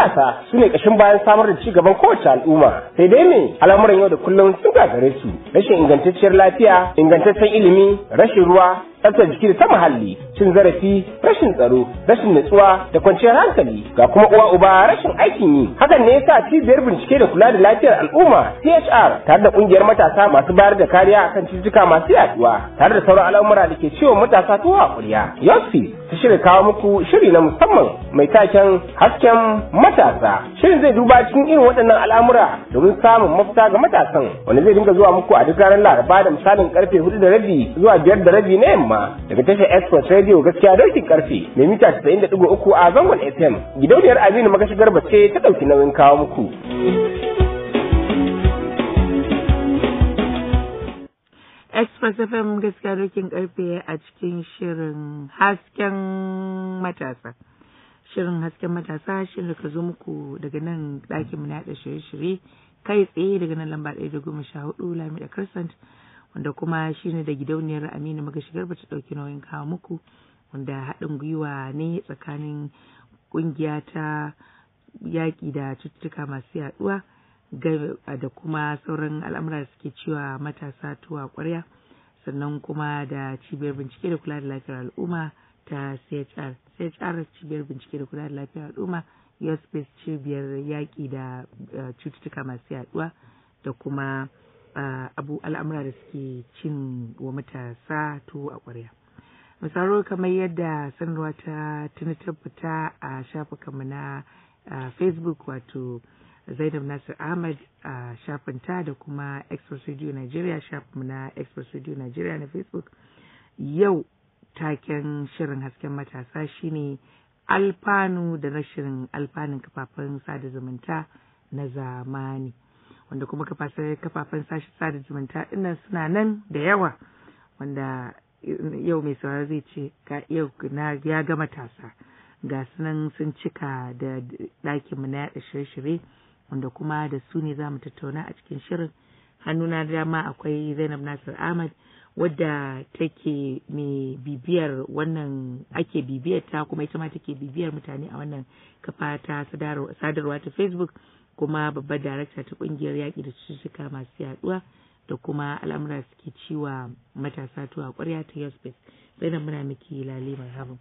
matasa su ne ƙashin bayan samar da ci gaban kowace al'umma sai dai me al'amuran yau da kullum sun gagare su rashin ingantacciyar lafiya ingantaccen ilimi rashin ruwa tsaftar jiki da ta muhalli cin zarafi rashin tsaro rashin nutsuwa da kwanciyar hankali ga kuma uwa uba rashin aikin yi hakan ne yasa cibiyar bincike da kula da lafiyar al'umma CHR tare da kungiyar matasa masu bayar da kariya akan cututtuka masu yaduwa tare da sauran al'amura da ke ciwon matasa tuwa a kuriya yosfi ta shirya kawo muku shiri na musamman mai taken hasken matasa shirin zai duba cikin irin waɗannan al'amura domin samun mafita ga matasan wanda zai dinga zuwa muku a duk ranar laraba da misalin karfe hudu da rabi zuwa biyar da rabi na yamma daga tashar Express Radio gaskiya dokin karfe mai mita 90.3 a zangon FM. Gidauniyar Aminu Magashi Garba ce ta ɗauki nauyin kawo muku. Express FM gaskiya dokin karfe a cikin shirin hasken matasa. Shirin hasken matasa shirin da ka zo muku daga nan ɗakin mu na yaɗa shirye-shirye kai tsaye daga nan lamba ɗaya da goma sha hudu Lamida Crescent. wanda kuma shine da gidauniyar Aminu Magashigar ba ta ɗauki nauyin kawo muku wanda haɗin gwiwa ne tsakanin ƙungiya ta yaƙi da cututtuka masu yaɗuwa da kuma sauran al'amura da suke cewa matasa tuwa ƙwarya sannan kuma da cibiyar bincike da kula da lafiyar al'umma ta CHR CHR cibiyar bincike da kula da lafiyar al'umma Yospace cibiyar yaƙi da cututtuka masu yaɗuwa da kuma Uh, abu al'amura da suke cin wa matasa to a ƙwarya. misalo kamar yadda sanarwa ta tuni tabbata a shafukanmu na uh, facebook wato zainab nasir ahmad a uh, shafinta da kuma express radio nigeria shafinmu na express radio nigeria na facebook yau taken shirin hasken matasa shine alfanu da rashin alfanun kafafen sada zumunta na zamani wanda kuma kafafen sashi sada zumunta dinnan suna nan da yawa wanda yau mai sauraro zai ce ga yau na ya ga matasa ga sunan sun cika da ɗakin mu na yaɗa shirye-shirye wanda kuma da su ne za mu tattauna a cikin shirin hannuna dama akwai zainab nasir ahmad wadda take mai bibiyar wannan ake bibiyar ta kuma ita ma take bibiyar mutane a wannan kafa ta sadarwa ta facebook kuma babbar darakta ta kungiyar yaƙi da cututtuka masu yaduwa da kuma al'amura suke ciwa matasa tuwa ƙwarya ta yospace sai da muna miki lale marhaban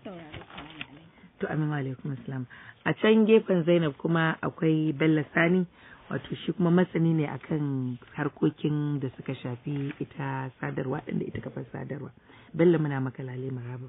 to amin alaikum assalam a can gefen zainab kuma akwai bello sani wato shi kuma masani ne akan harkokin da suka shafi ita sadarwa ɗin da ita kafar sadarwa bello muna maka lale marhaban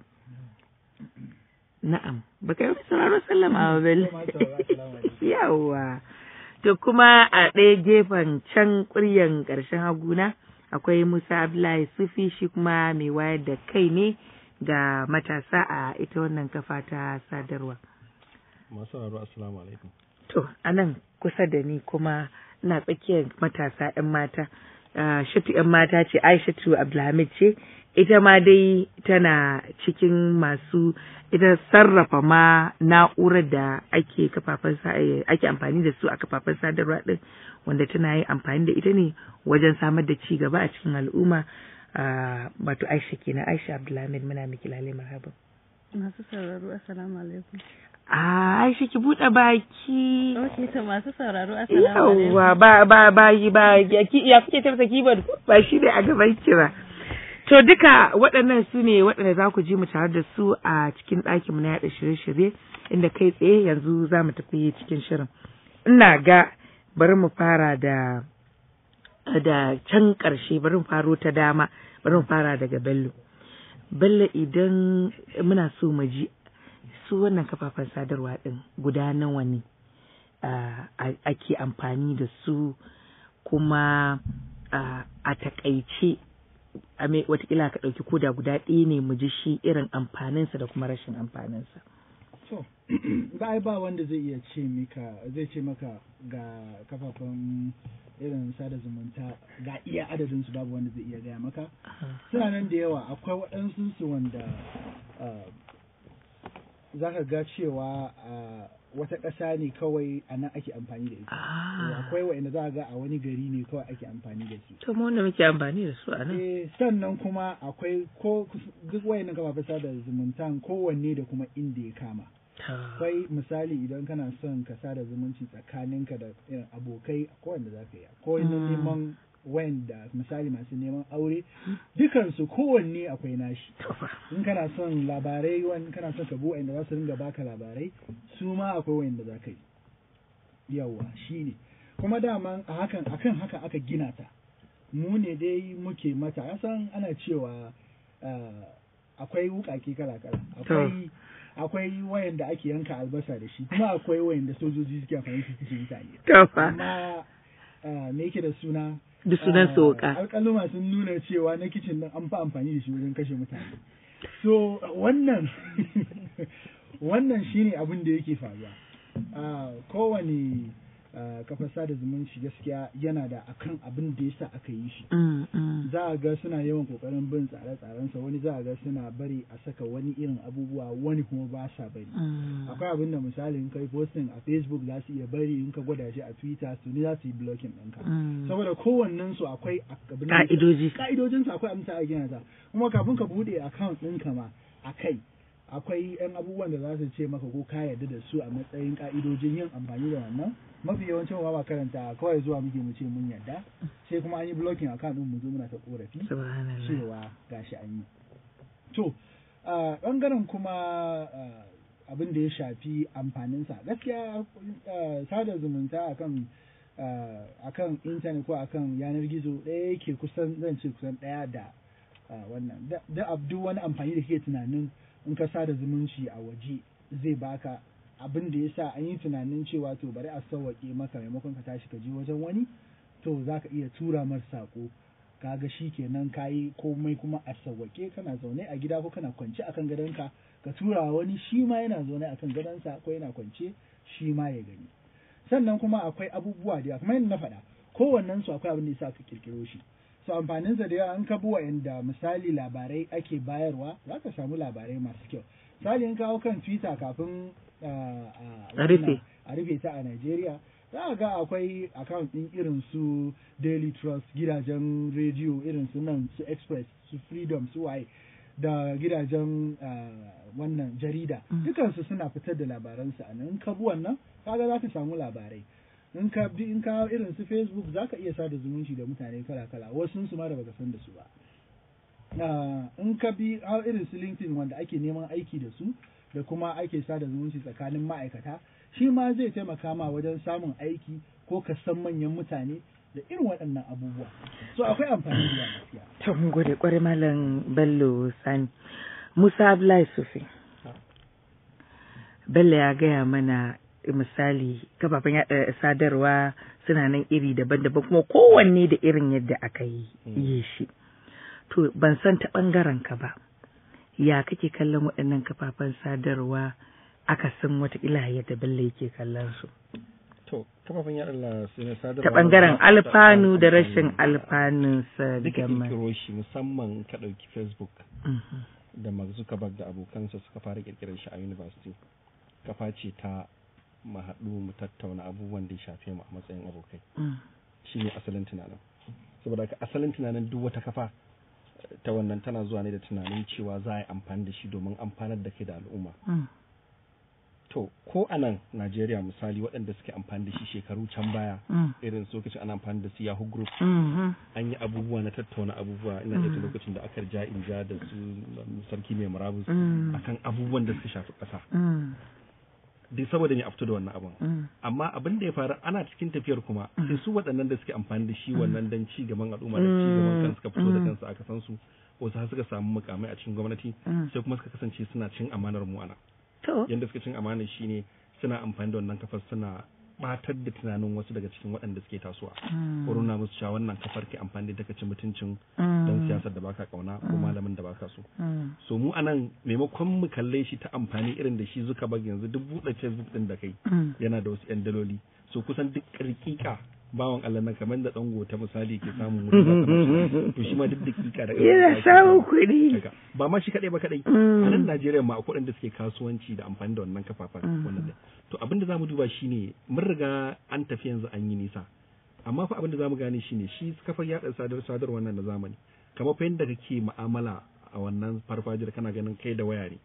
Na'am, baka yi sauraro sallama wa Bello. Yawwa. To kuma a ɗaya gefen can ƙuryan ƙarshen haguna akwai Musa Abdullahi Sufi shi kuma mai wayar da kai ne ga matasa a ita wannan kafa ta sadarwa. Masu sauraro assalamu alaikum. To, anan kusa da ni kuma ina tsakiyar matasa 'yan mata. Shatu 'yan mata ce Aishatu Abdulhamid ce ita ma dai tana cikin masu ita sarrafa ma na'urar da ake kafafen ake amfani da su a kafafen sadarwa din wanda tana yin amfani da ita ne wajen samar da ci gaba a cikin al'umma wato Aisha kenan Aisha Abdulhamid muna miki lale marhaban masu sauraro assalamu alaikum Ah, Aisha ki buɗe baki. Ok, to masu sauraro assalamu alaikum. Yawwa ba ba ba ba ya kuke tafsa keyboard ba shi ne a gaban ki ba. To duka waɗannan su ne waɗanda za ku ji mu tare da su a cikin ɗakinmu na yaɗa shirye-shirye inda kai tsaye yanzu za mu tafi cikin shirin. Ina ga bari mu fara da da can ƙarshe bari mu faro ta dama bari mu fara daga Bello. Bello idan muna so mu ji su wannan kafafen sadarwa ɗin guda nawa ne ake amfani da su kuma a takaice watakila ka ɗauki koda guda ɗaya ne mu ji shi irin amfaninsa da kuma rashin amfaninsa. So, ba ba wanda zai iya ce maka zai ce maka ga kafafen irin sada zumunta ga iya adadin su babu wanda zai iya gaya maka. Suna nan da yawa akwai waɗansu su wanda za ka ga cewa wata ƙasa ne kawai a nan ake amfani da ita. Akwai wa'inda za ga a wani gari ne kawai ake amfani da su. To mu wanda muke amfani da su a nan. Eh sannan kuma akwai ko duk wayannan kafafen sada zumuntan kowanne da kuma inda ya kama. akwai misali idan kana son ka sada zumunci tsakaninka da irin abokai akwai wanda za ka yi akwai na neman wanda misali masu neman aure dukansu kowanne akwai nashi in kana son labarai wani kana son ka bi wanda za su ringa baka labarai su ma akwai wanda za ka yi yawa shi ne kuma daman a hakan akan haka aka gina ta mu ne dai muke mata san ana cewa ah, akwai wukake kala kala akwai akwai wayanda ake yanka albasa da shi kuma akwai wayanda sojoji suke amfani da su kashe mutane Tofa. amma ah, me yake da suna Da sunan ah, soka. alƙaluma sun nuna cewa na kicin din an fi amfani da shi wajen kashe mutane so wannan wannan shine abin da yake faruwa Ah, kowane ah, kafar sada zumunci gaskiya yana da akan abin da yasa aka yi shi Mm, mm. za a ga suna yawan kokarin bin tsare-tsarensa wani za a ga suna bari a saka wani irin abubuwa wani kuma ba sa bari Mm. akwai abin da misali in kai posting a facebook za su iya bari in ka gwada shi a twitter su ne za su yi blocking ɗinka Mm. saboda kowannen su akwai abin da- Ka'idoji. ka'idojin su akwai abin da ake gina ta kuma kafin ka bude account ɗinka ma a kai akwai yan abubuwan da za su ce maka ko ka yarda da su a matsayin ka'idojin yin amfani da wannan mafi yawancin wa ba karanta kawai zuwa muke mu ce mun yarda sai kuma an yi blocking account ɗin mu zo muna ta korafi Subhanallah. cewa gashi an yi to a ɓangaren kuma ah, abin da ya shafi amfaninsa gaskiya ah, sada zumunta akan ah, akan intanet ko akan yanar gizo ɗaya yake kusan zan ce kusan ɗaya da ah, wannan da da ab- duk wani amfani da ke tunanin in ka sada zumunci a waje zai baka abin da ya sa an yi tunanin cewa to bari a sauwaƙe maka maimakon ka tashi ka je wajen wani to za ka iya tura mar saƙo kaga shi kenan kayi komai kuma a sawwake kana zaune a gida ko kana kwance akan gadonka ka tura wa wani shi ma yana zaune akan gadonsa ko yana kwance shi ma ya gani sannan kuma akwai abubuwa da yawa kamar yadda na faɗa kowannen su akwai abin da yasa ka kirkiro shi so amfanin sa da yawa an ka bi wa'anda misali labarai ake bayarwa za ka samu labarai masu kyau misali in kawo kan twitter kafin ah, ah, A rufe. wannan- a rufe ta a Najeriya za a ga akwai account ɗin irin su Daily Trust gidajen rediyo irin su nan su Express su Freedom su waye da gidajen ah, wannan jarida Mm. dukansu suna fitar da labaransu a nan in ka bi wannan kaga za ka samu labarai in ka bi in ka irin su Facebook za ka iya sada zumunci da mutane kala kala wasu su ma da baka san da su ba Ah, in ka bi har irin su LinkedIn wanda ake neman aiki da su da kuma ake sada zumunci tsakanin ma'aikata shi ma zai taimaka ma wajen samun aiki ko ka san manyan mutane da irin waɗannan abubuwa so akwai amfani da yawa gaskiya To mun gode kwarai Malam Bello Sani. Musa Abdullahi Sufi. Bello ya gaya mana misali kafafen yaɗa sadarwa suna nan iri daban-daban kuma kowanne da irin yadda aka yi yi shi. To ban san ta ɓangaren ka ba. Ya kake kallon waɗannan kafafen sadarwa aka san watakila yadda Bello yake kallon su. To, kafafen yaɗa la- su ne sadarwa. Ta ɓangaren da- alfanu da amfani. rashin alfanunsa Duka game. kirkiro shi musamman ka ɗauki Facebook Mhm. da Mark Zuckerberg da abokansa suka fara kirkirar shi a university. Kafa ce ta mu haɗu mu tattauna abubuwan da ya shafe mu a matsayin abokai. Mm. Shi ne asalin tunanin. Saboda haka asalin tunanin duk wata kafa eh, ta wannan tana zuwa ne da tunanin cewa za a yi amfani da shi domin amfanar da kai da al'umma. Mm. To, ko a nan Najeriya misali waɗanda suke amfani da shi shekaru can baya, Mm. irin su lokacin ana amfani da su Yahoo Group, Mhm. an yi abubuwa na tattauna abubuwa ina iya tuna lokacin da aka ja in ja da su um, sarki mai murabus Mm. akan abubuwan da suka shafi ƙasa. Mm. Duk saboda ne a fito da wannan abun. Mm. Amma abin da ya faru ana cikin tafiyar kuma sai su waɗannan da suke amfani da shi wannan dan ci gaban al'umma da ci gaban kansu suka fito da Mm. kansu aka san su wasu har suka samu mukamai a cikin gwamnati Mm. sai kuma suka kasance suna cin amanar mu ana. To. yadda suka cin amana shine suna amfani da wannan kafar suna batar da tunanin wasu daga cikin waɗanda suke tasowa Mm. ko nuna musu cewa wannan kafar ke amfani da take ci mutuncin Mm. dan siyasar da baka kauna ko malamin da baka so Mm. so mu anan maimakon mu kalle shi ta amfani irin da shi zuka bag yanzu duk buɗe facebook din da kai Mm. yana da wasu yan daloli so kusan duk ƙirƙiƙa bawan Allah nan kamar da dango ta misali ke samun mutum da kamar to shi ma duk dakika da Yana samun kuɗi. Haka. ba ma shi kadai ba kadai Mm. a nan Najeriya ma akwai waɗanda suke kasuwanci da amfani da wannan kafafen Mm. wannan da to abin da zamu duba shine mun riga an tafi yanzu an yi nisa amma fa abin da zamu gane shine shi kafar yaɗa sadar sadar wannan na zamani kamar fa yadda kake mu'amala a wannan farfajiyar kana ganin kai da waya ne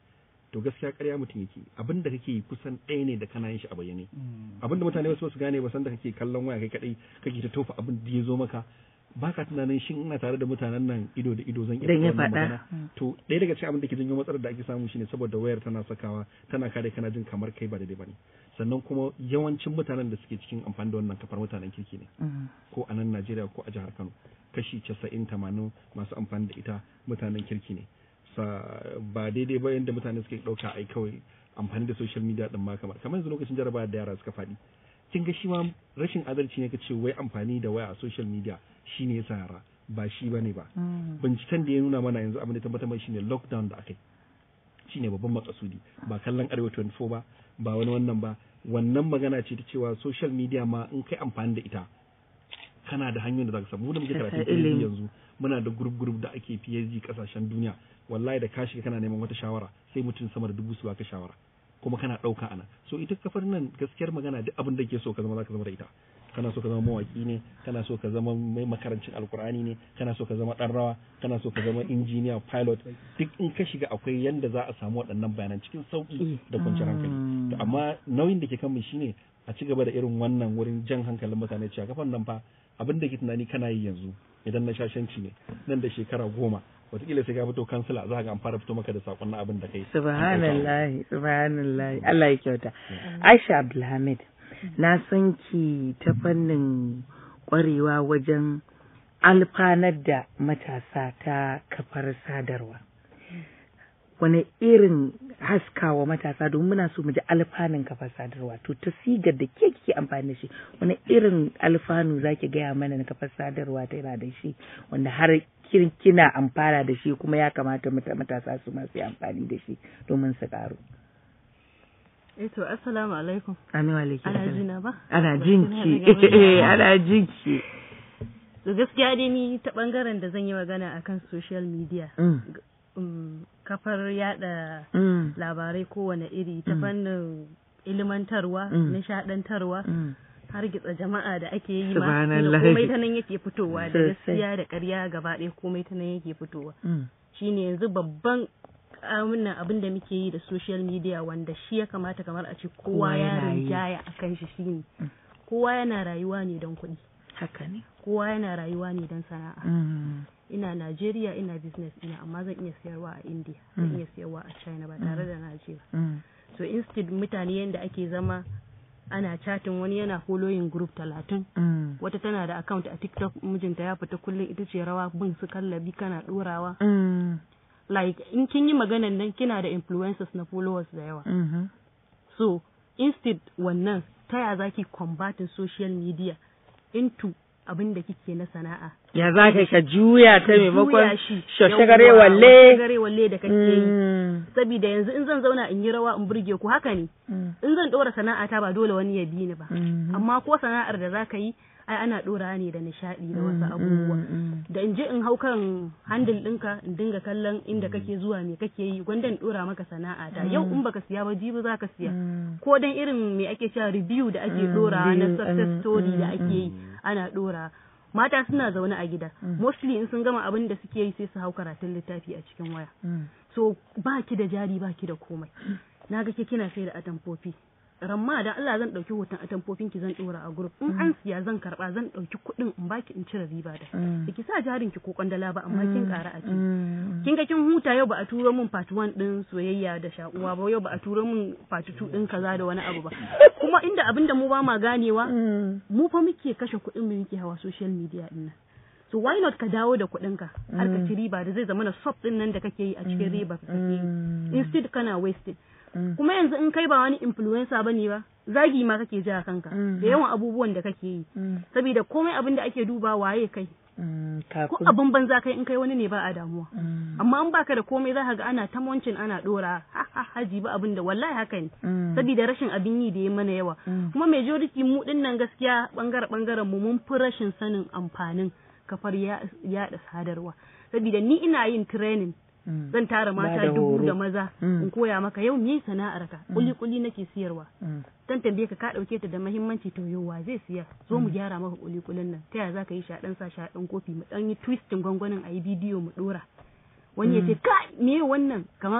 to gaskiya ƙarya mutum yake abin da kake yi kusan ɗaya ne da kana yin shi a bayyane abin da mutane wasu su gane ba san da kake kallon waya kai kadai kake ta tofa abin da ya zo maka baka tunanin shin ina tare da mutanen nan ido da ido zan iya Dan ya faɗa wannan faɗa. magana to ɗaya daga cikin abin da ke janyo matsalar da ake samu shine saboda wayar tana sakawa tana kare kana jin kamar kai ba daidai bane sannan kuma yawancin mutanen da suke cikin amfani da wannan kafar mutanen kirki ne ko a nan Najeriya ko a jihar Kano kashi 90 80 masu amfani da ita mutanen kirki ne sa ba daidai ba yadda mutane suke ɗauka ai kawai amfani da social media din ma kamar kamar yanzu lokacin jarabawa da yara suka faɗi kin ga shi ma rashin adalci ne ka ce wai amfani da waya a social media shine yasa yara ba shi bane ba binciken da ya nuna mana yanzu abin da tabbatar mai shine lockdown da aka yi shine babban makasudi ba kallon arewa 24 ba ba wani wannan ba wannan magana ce ta cewa social media ma in kai amfani da ita kana da hanyoyin da za ka samu mu da muke Ka karatun sa ilimi. PhD yanzu muna da group group da ake PhD kasashen duniya wallahi da ka shiga kana neman wata shawara sai mutum sama da dubu su baka shawara kuma kana ɗauka ana so ita kafar nan gaskiyar magana duk abin da ke so ka zama za ka zama da ita kana so ka zama mawaki ne kana so ka zama mai makarancin alkur'ani ne kana so ka zama ɗan rawa kana so ka zama injiniya pilot duk in ka shiga akwai yanda za a samu waɗannan bayanan cikin sauƙi da kwanciyar hankali to amma nauyin da ke kan mu shine a ci gaba da irin wannan wurin jan hankalin mutane cewa kafan nan fa abin da ke tunani kana yi yanzu idan na shashanci ne nan da shekara goma wataƙila sai ka fito kansila za ga an fara fito maka da sakon na abin da kai Subhanallah, subhanallah. Allah ya kyauta. Aisha Abdulhamid, na san ki ta fannin ƙwarewa wajen alfanar da matasa ta kafar sadarwa. Wani irin haskawa matasa domin muna so mu ji alfanun kafar sadarwa to ta sigar da ke kike amfani da shi wani irin alfanu zaki gaya mana na kafar sadarwa ta yana da shi wanda har kin- kina amfana da shi kuma ya kamata mata- matasa su masu yi amfani da shi domin su karu. Eh to assalamu alaikum. Amin wa alaikum Ana salam. jina ba? Ana Ba jinki, kina daga murya. ana jinki. To gaskiya dai ni ta bangaren da zan yi magana akan social media. Mm, Um, kafar yada mm, labarai kowane iri ta Mm. fannin ilmantarwa, Mm. nishadantarwa, mm. har gitsa jama'a da ake yi ma. Subhanallah. tunda Komai ta nan yake fitowa da Sosai. gaskiya da ƙarya gaba ɗaya komai ta nan yake fitowa. Mm, shine yanzu babban wannan abin da muke yi da social media wanda shi ya kamata kamar a ce Kowa kowa ya yana yi. rinjaya a kan shi shine Mm. kowa yana rayuwa ne don kuɗi Haka ne. kowa yana rayuwa ne don sana'a Mm, ina Najeriya ina business ina amma zan iya sayarwa a India zan Mm. iya sayarwa a China ba tare da na je ba mm, so instead mutane yanda ake zama ana chatting wani yana following group talatin mm, wata tana da account a TikTok mijinta ya fita kullum ita ce rawa bin su kallabi kana ɗorawa mm, like in kin yi maganan nan kina da influencers na followers da yawa mhm, so instead wannan ta ya zaki combating social media into abin da kike na sana'a Ya za ka ka juya ta maimakon Juya shi. shashagare Yawwa, walle. shashagare walle da kake yi Mm, saboda yanzu in zan zauna in yi rawa in burge ku haka ne mm, in zan ɗora sana'a ta ba dole wani ya bi ni ba mhm. amma ko sana'ar da zaka yi ai ana ɗora ne da nishaɗi da wasu abubuwa Mm, mm, da in je in hau kan handle ɗinka in dinga kallon inda kake zuwa me kake yi gwanda in ɗora maka sana'a ta yau in baka siya ba jibi za ka siya mm, ko dan irin me ake cewa review da ake Mm, ɗora na review, success mm, story da mm, ake yi ana ɗora mata suna zaune a gida mostly in sun gama abin da suke yi sai su hau karatun littafi a cikin waya mm. so ba ki da jari ba ki da komai na ga ke kina sai da atamfofi ramma da Allah zan ɗauki hoton atamfofin ki zan ɗora a group in an siya zan karɓa zan ɗauki kuɗin in baki in cire riba da Mm. da ki sa jarin ki ko kwandala ba amma kin ƙara a ciki Mm, kin ga kin huta yau ba a turo min part 1 din soyayya da shakuwa ba yau ba a turo min part 2 din kaza da wani abu ba kuma inda abinda mu ba ma ganewa mm, mu fa muke kashe kuɗin mu muke hawa social media din nan so why not ka dawo da kuɗin ka har ka ci riba da zai zama na sub din nan da kake yi a cikin riba ka kake yi mm, instead kana wasted mm. kuma yanzu in kai ba wani influencer bane ba zagi ma kake ji a kanka Mm. da yawan abubuwan da kake yi Mm, saboda komai abin da ake duba waye kai mm, ko kafin. abin banza kai in kai wani ne ba a damuwa Mm, amma in baka da komai za ka ga ana ta wancin ana dora ha ha haji ba abin da wallahi haka ne mm, saboda rashin abin yi da ya mana yawa Mm. kuma majority mu din nan gaskiya bangare bangaren mu mun fi rashin sanin amfanin kafar ya- yaɗa sadarwa saboda ni ina yin training mm, zan tara Ba mata da dubu horo. da maza Mm. in koya maka yau me sana'ar ka kuli kuli nake siyarwa mm, dan tambaye ka ka dauke ta da muhimmanci to yau wa zai siya zo mu gyara maka kuli kulin nan ta yaya zaka yi shaɗan sa shaɗan kofi mu dan yi twisting gwangwanin a yi bidiyo mu dora wani ya ce ka me wannan kamar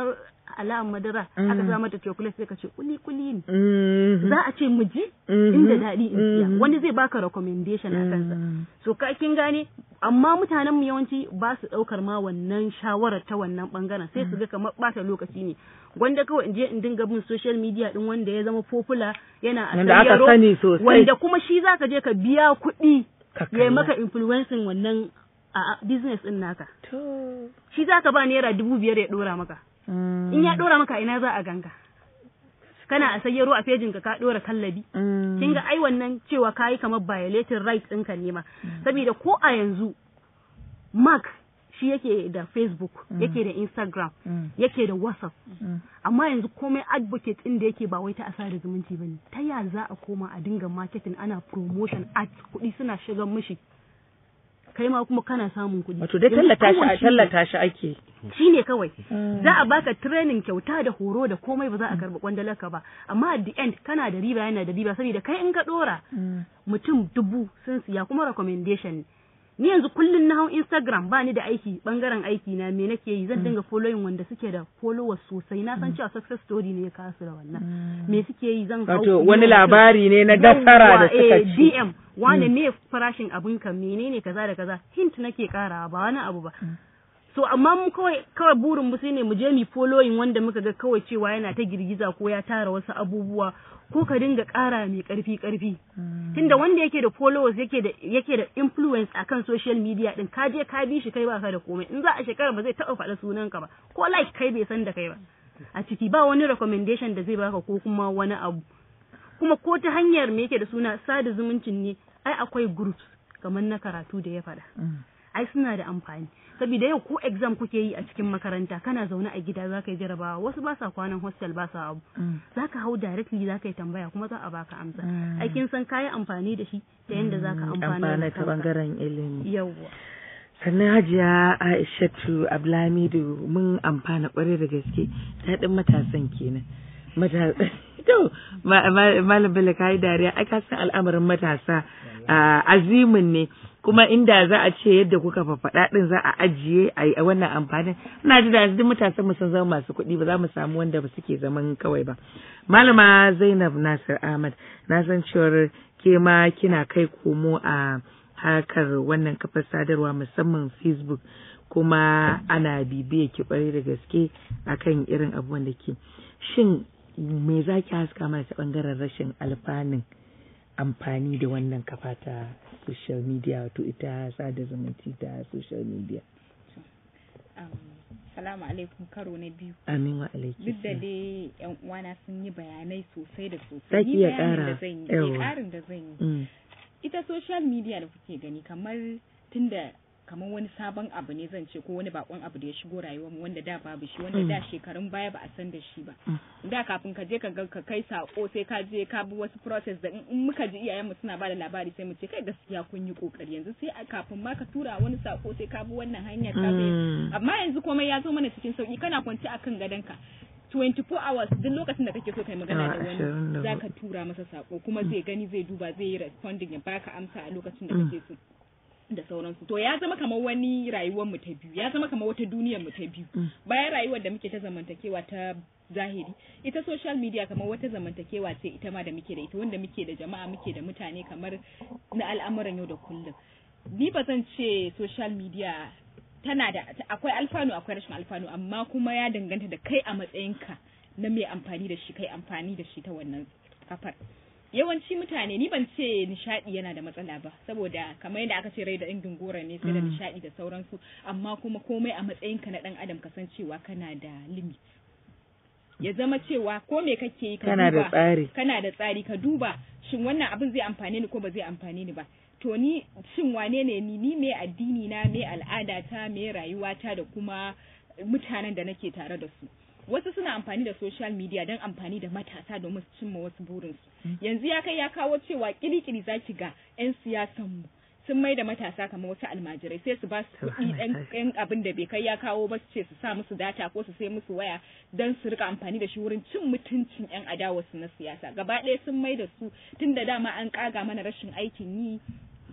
alamar madara aka sa mata chocolate sai ka ce kuli kuli ne Mhm. za a ce mu ji Mhm. inda daɗi in siya Mhm. wani zai baka recommendation a kansa so ka kin gane amma mutanen mu yawanci ba su ɗaukar ma wannan shawarar ta wannan bangaren sai su ga kamar ɓata lokaci ne wanda kawai in je in dinga bin social media din wanda ya zama popular yana a Wanda aka sayyaro, sani sosai. wanda kuma shi zaka je ka biya kuɗi Ka ya yi kalla. maka influencing wannan a a business din naka To. shi zaka ba naira dubu biyar ya ɗora maka Mm. in ya ɗora maka ina za a ganka kana a sayyaro a fejin ka ka ɗora kallabi Mm. kin ga ai wannan cewa kayi kamar violating rights ɗinka ne ma saboda ko a yanzu mark shi yake da facebook yake da instagram Mm. yake da whatsapp Mm. amma yanzu komai advocate ɗin da yake ba wai ta asa da zumunci bane ta ya za a koma a dinga marketing ana promotion ads kuɗi suna shigan mishi kai ma kuma kana samun kuɗi Wato dai Yanzu tallata shi kawai a tallata shi ake. shi ne kawai za a baka training kyauta da horo da komai ba za a karɓi kwandalarka ba amma at the end kana da riba yana da riba saboda kai in ka ɗora mutum dubu sun siya kuma recommendation ne ni yanzu kullun na hau Instagram ba ni da aiki bangaren aiki na me nake yi zan dinga following wanda suke da followers sosai na san cewa success story ne ya kasu da wannan me suke yi zan hau Wato yi wani mutum- labari ne na nasara da Yawwa, eh, suka ci. DM wane me farashin abin ka menene kaza da kaza hint nake karawa ba wani abu ba so amma mu kawai kawai burin mu shine mu je mu following wanda muka ga kawai cewa yana ta girgiza ko ya tara wasu abubuwa ko ka dinga ƙara mai ƙarfi ƙarfi tunda wanda yake da followers yake da yake da influence akan social media din ka je ka bi shi kai baka da komai in za a shekara ba zai taɓa faɗa sunan ka ba ko like kai bai san da kai ba a ciki ba wani recommendation da zai baka ko kuma wani abu kuma ko ta hanyar me yake da suna sada zumuncin ne ai akwai groups kamar na karatu da ya faɗa ai suna da amfani saboda yau ko exam kuke yi a cikin makaranta kana zaune a gida zaka yi jarabawa wasu ba sa kwanan hostel ba sa abu zaka hau directly zaka yi tambaya kuma za a baka amsa ai kin san kayi amfani da shi ta yanda zaka amfana Amfana da ta kanka bangaren ilimi. yawwa sannan hajiya aishatu abdulhamidu mun amfana kwarai da gaske daɗin matasan kenan matasa to ma- ma- malam bello ka yi dariya ai ka san al'amarin matasa ah, azimin ne kuma inda za a ce yadda kuka fafaɗa ɗin za a ajiye a yi wannan amfanin ina ji da yanzu duk matasan mu sun zama masu kuɗi ba za mu samu wanda ba suke zaman kawai ba malama zainab nasir ahmad na san cewar ke ma kina kai komo a harkar wannan kafar sadarwa musamman facebook kuma ana bibiya ki kwarai da gaske akan irin abubuwan da ke shin me za ki haska mana ta bangaren rashin alfanun amfani da wannan kafa ta social media wato ita sada zumunci ta social media Um, salamu alaikum karo na biyu amin wa alaiki duk da dai yan uwana sun yi bayanai sosai da Za sosai ki ni iya bayanin ƙara? da zan yi Yawwa. eh, ƙarin da zan yi Mm, ita social media da kuke gani kamar tunda kamar wani sabon abu ne zan ce ko wani bakon abu da ya shigo rayuwar mu wanda da babu shi wanda da shekarun baya ba a san da shi ba da kafin ka je ka ga ka kai sako sai ka je ka bi wasu process da in in muka ji iyayenmu suna ba da labari sai mu ce kai gaskiya kun yi kokari yanzu sai a kafin ma ka tura wani sako sai ka bi wannan hanyar ka bi Mm. amma yanzu komai ya zo mana cikin sauki kana kwance akan gadonka 24 hours duk lokacin da kake so kai magana da Awa, ashirin da wani hudu. zaka tura masa sako kuma zai gani zai duba zai yi responding ya baka amsa a lokacin da kake so da sauransu to ya zama kamar wani rayuwar mu ta biyu ya zama kamar wata duniyar mu ta biyu bayan rayuwar da muke ta zamantakewa ta zahiri ita social media kamar wata zamantakewa ce ita ma da muke da ita wanda muke da jama'a muke da mutane kamar na al'amuran yau da kullum ni ba zan ce social media tana da akwai alfanu akwai rashin alfanu amma kuma ya danganta da kai a matsayinka na mai amfani da shi kai amfani da shi ta wannan kafar yawanci mutane ni ban ce nishadi yana da matsala ba saboda kamar yadda aka ce rai da ingin gora ne sai da nishadi da sauransu amma kuma komai a matsayinka na dan adam kasancewa kana da limit ya zama cewa ko me kake yi ka Kana da duba tsari. kana da tsari ka duba shin wannan abin zai amfane ni ko ba zai amfane ni ba to ni shin wane ne ni ni me addini na me al'ada ta me rayuwa ta da kuma mutanen da nake tare da su wasu suna amfani da social media don amfani da matasa domin su cimma wasu burinsu yanzu ya kai ya kawo cewa kirikiri za ki ga 'yan siyasan mu sun mai da matasa kamar wasu almajirai sai su ba su kuɗi ɗan ɗan abin da bai kai ya kawo ba su ce su sa musu data ko su sai musu waya don su rika amfani da shi wurin cin mutuncin 'yan adawarsu na siyasa gaba ɗaya sun mai da su tun da dama an ƙaga mana rashin aikin yi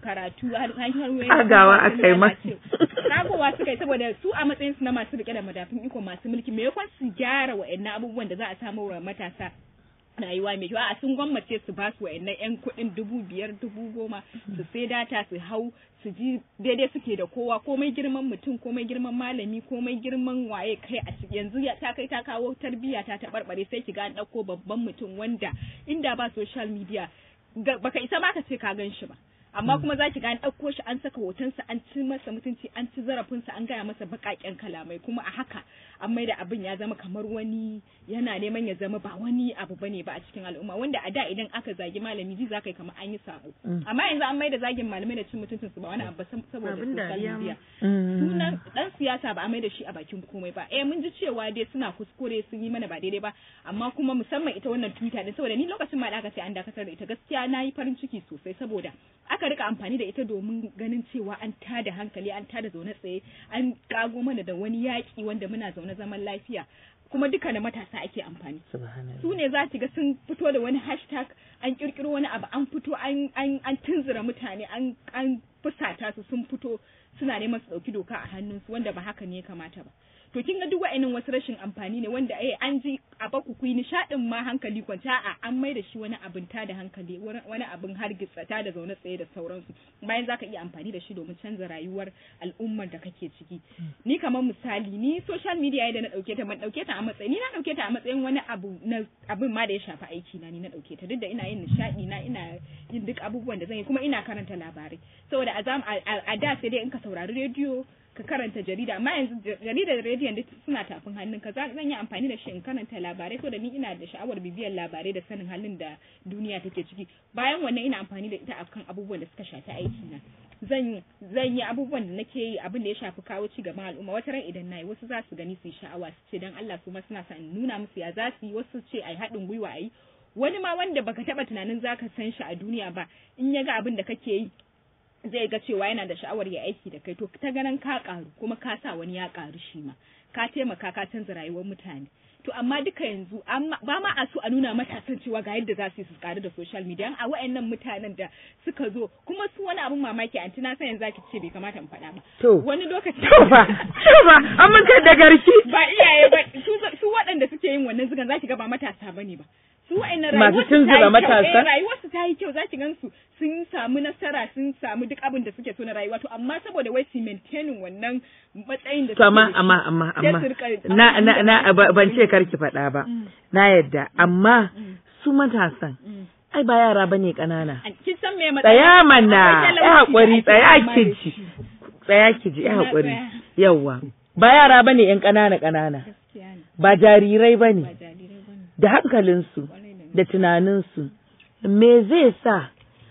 karatu har hanyoyin Kagawa aka yi masu. kagowa suka yi saboda su a matsayin su na masu rike da madafin iko masu mulki me yakon su gyara wa'annan abubuwan da za a samu wa matasa rayuwa mai kyau a sun gwammace su ba su wa'annan yan kuɗin dubu biyar dubu goma su sai data su hau su ji daidai suke da kowa komai girman mutum komai girman malami komai girman waye kai a ciki yanzu ya ta kai ta kawo tarbiyya ta taɓarɓare sai ki ga an ɗauko babban mutum wanda inda ba social media ga- baka isa ma ka ce ka gan shi ba amma kuma za ki ga an ɗauko shi an saka hotonsa an ci masa mutunci an ci zarafinsa an gaya masa baƙaƙen kalamai kuma a haka an mai da abin ya zama kamar wani yana neman ya zama ba wani abu bane ba a cikin al'umma wanda a da idan aka zagi malami ji za ka yi kamar an yi sabo amma yanzu an mai da zagin malamai da cin mutuncin su ba wani abu ba sam- saboda Abin social dariya ma. media Mm. sunan dan siyasa ba a mai da shi a bakin komai ba eh mun ji cewa dai suna kuskure sun yi mana ba daidai ba amma kuma musamman ita wannan twitter din saboda ni lokacin ma da aka ce an dakatar da ita gaskiya na yi farin ciki sosai saboda aka rika amfani da ita domin ganin cewa an tada hankali an tada zaune tsaye an kago mana da wani yaki wanda muna zaune zaman lafiya kuma duka da matasa ake amfani Subhanallah. su ne za ki ga sun fito da wani hashtag an kirkiro wani abu an fito an an an tunzura mutane an an fusata su sun fito suna neman su dauki doka a hannunsu wanda ba haka ne ya kamata ba to kin ga duk wa'annan wasu rashin amfani ne wanda eh an ji a baku ku yi nishadin ma hankali kwanta a an mai da shi wani abin ta da hankali wani- wani abin hargitsa ta da zaune tsaye da sauransu bayan zaka iya amfani da shi domin canza rayuwar al'ummar da kake ciki ni kamar misali ni social media da na dauke ta ban dauke ta a matsayin ni na dauke ta a matsayin wani abu na abin ma da ya shafi aiki na ni na dauke ta duk da ina yin nishadi na ina yin duk abubuwan da zan yi kuma ina karanta labarai saboda a zam a- a a da sai dai in ka saurari rediyo ka karanta jarida amma yanzu ja- jaridar rediyon duk suna tafin hannun ka za- zan yi amfani da shi in karanta labarai saboda ni ina da sha'awar bibiyar labarai da sanin halin da duniya take ciki bayan wannan ina amfani da ita akan abubuwan da suka shafi aiki na zan zan yi abubuwan da nake yi abin da ya shafi kawo ci gaban al'umma wata ran idan nayi wasu za su gani su yi sha'awa su ce dan Allah su ma suna sa in nuna musu ya za su yi wasu ce ai haɗin gwiwa ai wani ma wanda baka taba tunanin zaka san shi a duniya ba in ya ga abin da kake yi zai ga cewa yana da sha'awar ya aiki da kai to ta ganin ka karu kuma ka sa wani ya karu shi ma ka taimaka ka canza rayuwar mutane to amma duka yanzu amma- ba ma a so a nuna matasan cewa ga yadda za su yi su karu da social media a wayannan mutanen da suka zo kuma su wani abun mamaki anti na san yanzu zaki ce bai kamata in faɗa ba To. wani lokaci To ba, to ba, an mun kai da garki. ba iyaye ba su su waɗanda suke yin wannan zugan zaki ga ba matasa bane ba su wa'annan Masu rayuwarsu tunzura ta yi kyau, matasa? eh, rayuwarsu ta yi kyau zaki gansu sun samu nasara sun samu duk abin da suke so na rayuwa to amma saboda wai su maintaining wannan matsayin da To amma suke da shi, amma amma sai amma su rika na na amfani na da ba- ban ce karki faɗa ba. Mm. Na yadda amma Mm. su matasan Mm. ai ba yara bane ƙanana. An- kin san me matsayin Tsaya mana, Akwai ya talauci da haƙuri, ake tsaya fama ki da ji. shi. Tsaya ki ji, ya Na haƙuri. tsaya. Yawwa. Ba yara bane ƴan ƙanana ƙanana. Gaskiya ne, Ba jarirai ba bane. jarirai bane, Da hankalinsu. kwarai da da tunaninsu me zai sa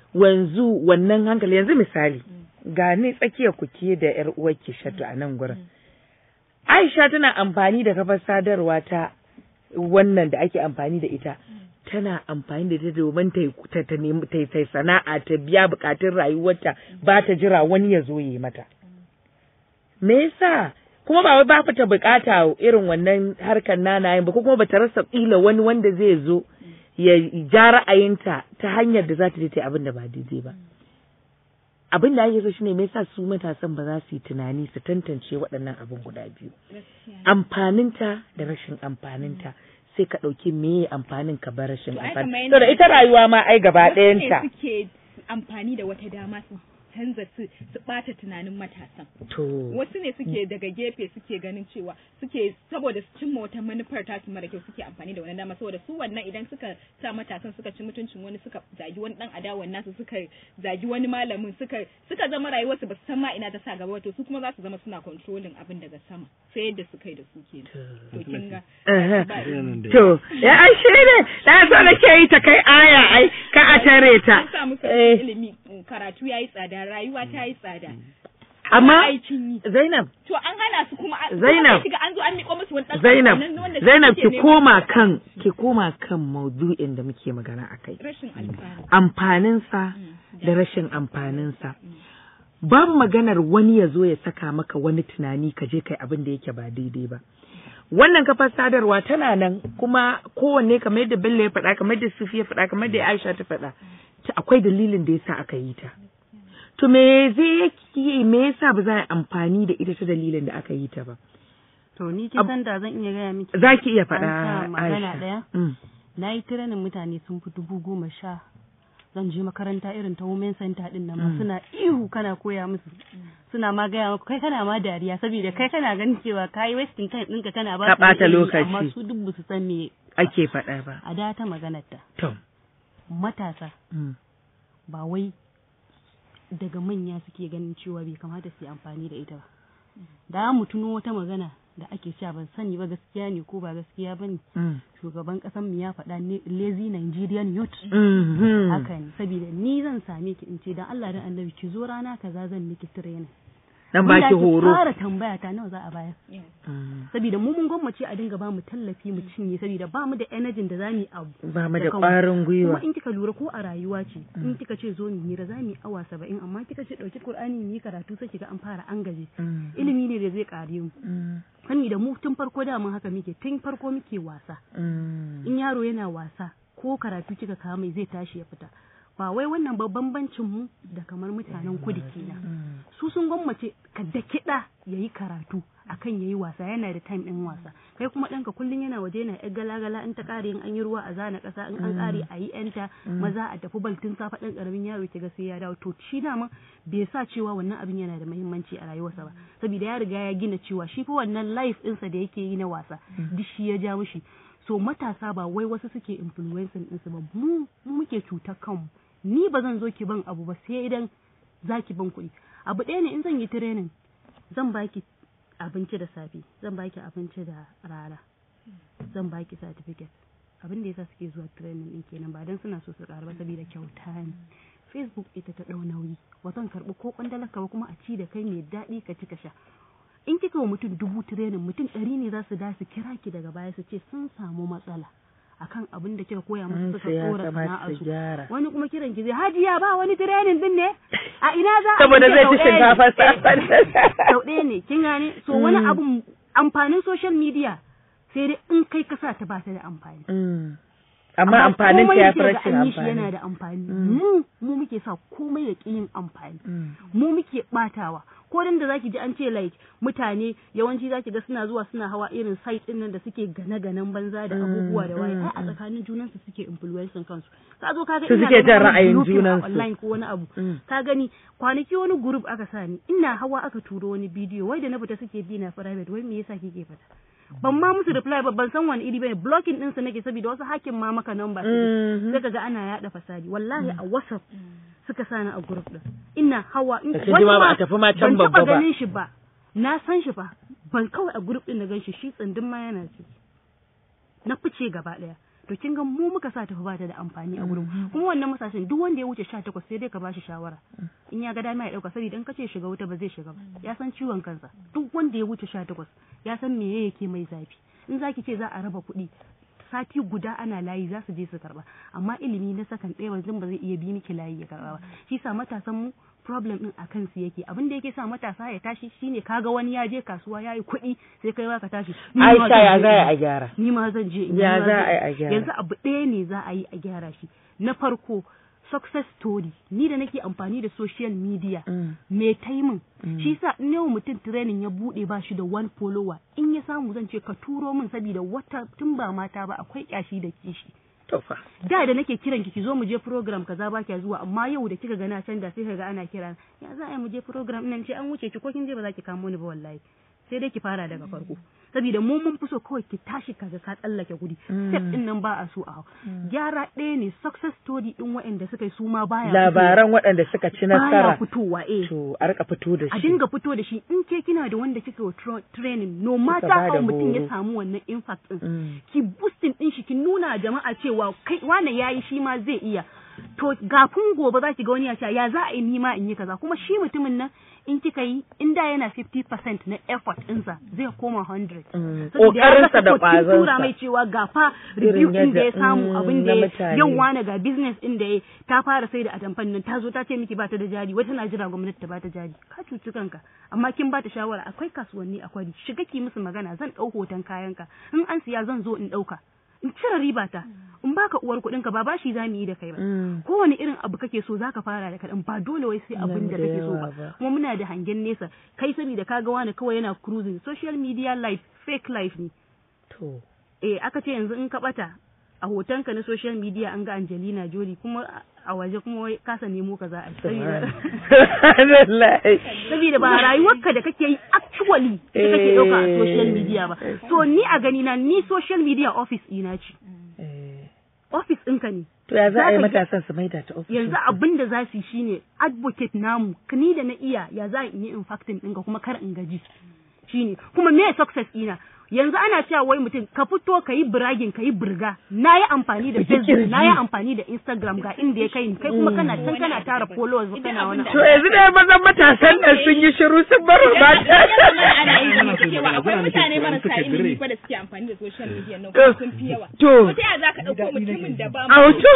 wanzu wannan hankali yanzu misali ga ni tsakiyar kuke da yar uwarki shatu a nan gurin Aisha tana amfani da kafar sadarwa ta wannan da ake amfani da ita tana amfani da ita domin ta yi- ta ta nemi ta yi- ta yi sana'a ta biya bukatun rayuwarta ba ta jira wani ya zo yi mata me yasa kuma ba wai ba ta bukata irin wannan harkar nanayen ba ko kuma ba ta rasa kila wani wanda zai zo ya ja ra'ayinta ta hanyar da za ta je ta yi abin da ba daidai ba abin da ake so shine me yasa su matasan ba za su yi tunani su tantance waɗannan abin guda biyu gaskiya ne. amfaninta da rashin amfaninta sai ka ɗauki meye amfanin ka bar rashin To, ai amfani kamar to da yadda- ita rayuwa ma ai gaba Wasu ne ɗayanta suke amfani da wata dama su canza su su ɓata tunanin matasan to wasu ne suke daga gefe suke ganin cewa suke saboda su cimma wata manufar tasu mara kyau suke amfani da wannan dama saboda su wannan idan suka sa matasan suka ci mutuncin wani suka zagi wani dan adawan nasu suka zagi wani malamin suka suka zama rayuwarsu ba su san ma ina ta sa gaba ba, to su kuma za su zama suna controlling abin daga sama sai yadda suka yi da su ke to kin ga Aha. ba Yanan da To, ya ai shi ne, na so da ke yi ta kai aya ai, ka a tare ta. an sa musu Eh, ilimi karatu yayi tsada rayuwa ta yi tsada Amma- aikin yi Zainab, to an hana su kuma an- Zainab. kuma sai kiga an zo an miƙo musu wani ɗan Zainab, ƙanƙanin wanda su Zainab suke ki nema. koma kan, ki koma kan maudu'in da muke magana a kai. rashin alfanu Amfaninsa da rashin amfaninsa. Babu maganar wani ya zo ya saka maka wani tunani ka je kai abin da yake ba daidai ba. Wannan kafar sadarwa tana nan kuma kowanne kamar yadda Bello ya faɗa, kamar yadda Sufi ya faɗa, kamar yadda Aisha ta faɗa. ta akwai dalilin da yasa aka yi ta. To me zai yi me yasa ba za a yi amfani da ita ta dalilin da aka yi ta ba? To ni kin san da zan iya gaya miki. Za ki iya An sa faɗa magana Aisha. ɗaya. Mm. Na yi tiranin mutane sun fi dubu goma sha. Zan je makaranta irin ta women center din nan ma Mm. suna ihu kana koya musu. Suna ma gaya maka kai kana ma dariya saboda kai kana ganin cewa kai wasting time ɗinka kana ba Ka su da ɓata ilimi, lokaci. Amma su duk ba su san me Ake faɗa ba. a da ta maganar ta. To. Matasa Mm. ba wai daga manya suke ganin cewa bai kamata su yi amfani da ita ba. Da mu tuno wata magana da ake cewa ban sani ba gaskiya ne ko ba gaskiya ba ne. Mm. Shugaban ƙasan mu ya faɗa ne lazy Nigerian youth. Mhm. Haka ne, saboda ni zan same ki in ce dan Allah dan annabi ki zo rana kaza zan miki training. Dan baki Inda ake horo. fara tambaya ta nawa za a bayar. Mm. Saboda mu mun gwammace a dinga ba mu tallafi mu cinye saboda ba mu da energy da za mu yi abu. Ba mu da kanmu. ƙwarin gwiwa. Kuma in kika lura ko a rayuwa ce, in kika ce zo mu hira za mu yi awa saba'in amma kika ce ɗauki Kur'ani mu yi karatu sai kiga an fara an gaje. Mm. Ilimi ne da zai ƙare mu. Mm. Sani da mu tun farko da mun haka muke, tun farko muke wasa. Mm. In yaro yana wasa ko karatu kika kawo mai zai tashi ya fita. Ba wai wannan ba bambancin mu da kamar mutanen kudu kenan. Su sun gwammace ka da kiɗa ya yi karatu akan ya yi wasa yana da time ɗin wasa kai kuma ɗanka kullum yana waje yana yar gala-gala in ta ƙare in an yi ruwa a zana ƙasa in an ƙare a yi yanta maza a tafi bal tun safa ɗan ƙaramin yaro ki ga sai ya dawo to shi dama bai sa cewa wannan abin yana da muhimmanci a rayuwarsa ba saboda ya riga ya gina cewa shi fa wannan life ɗinsa da yake yi na wasa duk shi ya ja mishi so matasa ba wai wasu suke influencing ɗinsu ba mu mu muke cutar kanmu ni ba zan zo ki ban abu ba sai idan za ki ban kuɗi abu ɗaya ne in zan yi training zan baki abinci da safe zan baki abinci da rana zan baki certificate abin da yasa suke zuwa training din kenan ba dan suna so su ƙara ba saboda kyauta ne facebook ita ta ɗau nauyi ba zan karɓi ko kwandalarka ba kuma a ci da kai mai daɗi ka ci ka sha in kika wa mutum dubu training mutum ɗari ne za su da su kira ki daga baya su ce sun samu matsala akan abin da kika koya musu suka ya tsora kamata sana'ar su su gyara. wani kuma kiran ki zai hajiya ba wani training din ne a ina za a Saboda ce zai sau ci ɗaya ne. shinkafa sau ɗaya ne kin gane so wani Mm. abun amfanin social media sai dai in kai ka sa ta ba ta da amfani Mm. Amma amfanin ta komai ya da fi kika ga rashin an yi shi yana amfani. da amfani Mm. mu mu muke sa komai ya ƙi yin amfani Mm. mu muke batawa ko dan da zaki ji an ce like mutane yawanci zaki ga suna zuwa suna hawa irin site din nan da suke gane-ganen banza da Mm, abubuwa da waye mm, ai a tsakanin junan su suke influencing kansu ka zo ka ga Su ina suke ganin jan wani ra'ayin grouping a junansu. online ko wani abu Mm. ka gani kwanaki wani group aka sa ni ina hawa aka turo wani bidiyo wai da na fita suke bi na private wai me yasa kike fita ban ma musu reply ba ban san wani iri bane blocking din su nake saboda wasu hakin ma maka number Mhm. sai kaga ana yada fasadi wallahi a whatsapp suka sani a group din ina hawa in Da ka ji ma ba a tafi ma can ban babba taba ba. ganin shi ba na san shi fa ban kawai a group din na gan shi shi tsindin ma yana ciki na fice gaba daya to kin ga mu muka sa tafi bata da amfani a gurin kuma wannan masashin duk wanda ya wuce 18 sai dai ka bashi shawara in ya ga dama ya dauka saboda in kace shiga wuta ba zai shiga ba ya san ciwon kansa duk wanda ya wuce 18 ya san me yake mai zafi in zaki ce za a raba kuɗi sati guda ana layi za su je su karba amma ilimi na sakan ɗaya wanzan ba zai iya bi miki layi ya karba ba shi sa matasan mu problem din a kansu yake abin da yake sa matasa ya tashi shine kaga wani ya je kasuwa ya yi kuɗi sai kai ba ka tashi ni ma Aisha zan ya je za in a yi. gyara. ni ma zan je in yi, Ya ni ma za zan- a yi a gyara? yanzu abu ɗaya ne za a yi a gyara shi na farko success story ni da nake amfani da social media Mm. me taimin Mm. shi sa in yau mutum training ya bude ba shi da one follower in ya samu zan ce ka turo min saboda wata tun ba mata ba akwai kyashi da kishi To fa. da da nake kiran ki ki zo mu je program kaza ba kya zuwa amma yau da kika ga na canza sai ka ga ana kira ya za a yi mu je program nan ce an wuce ki ko kin je ba za ki kamo ni ba wallahi sai dai ki fara daga farko saboda mu mun fi so kawai ki tashi kaga ka tsallake gudi Mm. step din nan ba a so a hau gyara ɗaya ne success story din waɗanda suka yi su ma baya Labaran waɗanda suka ci fitowa. baya nasara. fitowa eh To a rika fito da a shi. dinga fito da shi in ke kina da wanda kika wa tro- training no matter ba da how mutum ya horo. samu wannan impact din Mm. ki boosting din shi ki nuna jama'a cewa kai wane yayi shi ma zai iya to gafin gobe za ki ga wani ya ce ya za a yi nima in yi kaza kuma shi mutumin nan in kika yi in da yana 50% na effort ɗinsa zai koma 100 Mm. Saboda ya ga Ƙoƙarinsa da support, kin tura ƙwazonsa. mai cewa ga fa Irin review din da ya yadda- samu mm, abin da na ya mutane. yau wane ga business din da ya ta fara sai da atamfan nan ta zo ta ce miki ba ta da jari wata na jira gwamnati ta ba ta jari ka cuci kanka amma kin ba ta shawara akwai kasuwanni akwai shiga ki musu magana zan ɗau hoton kayanka in an siya zan zo in ɗauka in cire riba ta in baka uwar kuɗin ka ba bashi za mu yi da kai ba Mm. kowane irin abu kake so zaka fara da kaɗan ba dole wai sai abin da da kake so yawa ba ba. kuma muna da hangen nesa kai saboda kaga wani kawai yana cruising social media life fake life ne To. eh aka ce yanzu in ka bata a hotonka na social media an ga Angelina Jolie kuma a- a waje kuma wai kasa nemo ka za a yi saboda Subhanallah. saboda ba rayuwarka da kake yi actually da kake ɗauka a social media ba Eh. so ni a gani na ni social media office ina ce Eh. office ɗinka ne To ya za a yi Zaka ga- matasan su maida ta ofishin yanzu abin da za su yi shine advocate namu ni da na iya ya za in yi impacting ɗinka kuma kar in gaji shine kuma me success ina yanzu ana cewa wai mutum ka fito ka yi biragin ka yi birga na yi amfani da facebook na yi amfani da instagram ga inda ya kai ni kai kuma kana can kana tara followers kana wani To yanzu dai mazan matasan nan sun yi shiru sun bar mata. ana yi Ana so cewa magana, akwai magana mutane nake marasa suka ilimi dire. fa da suke amfani da social media nan To, kuma sun fi yawa. to. ta yaya za ka ɗauko mutumin da ba Auto.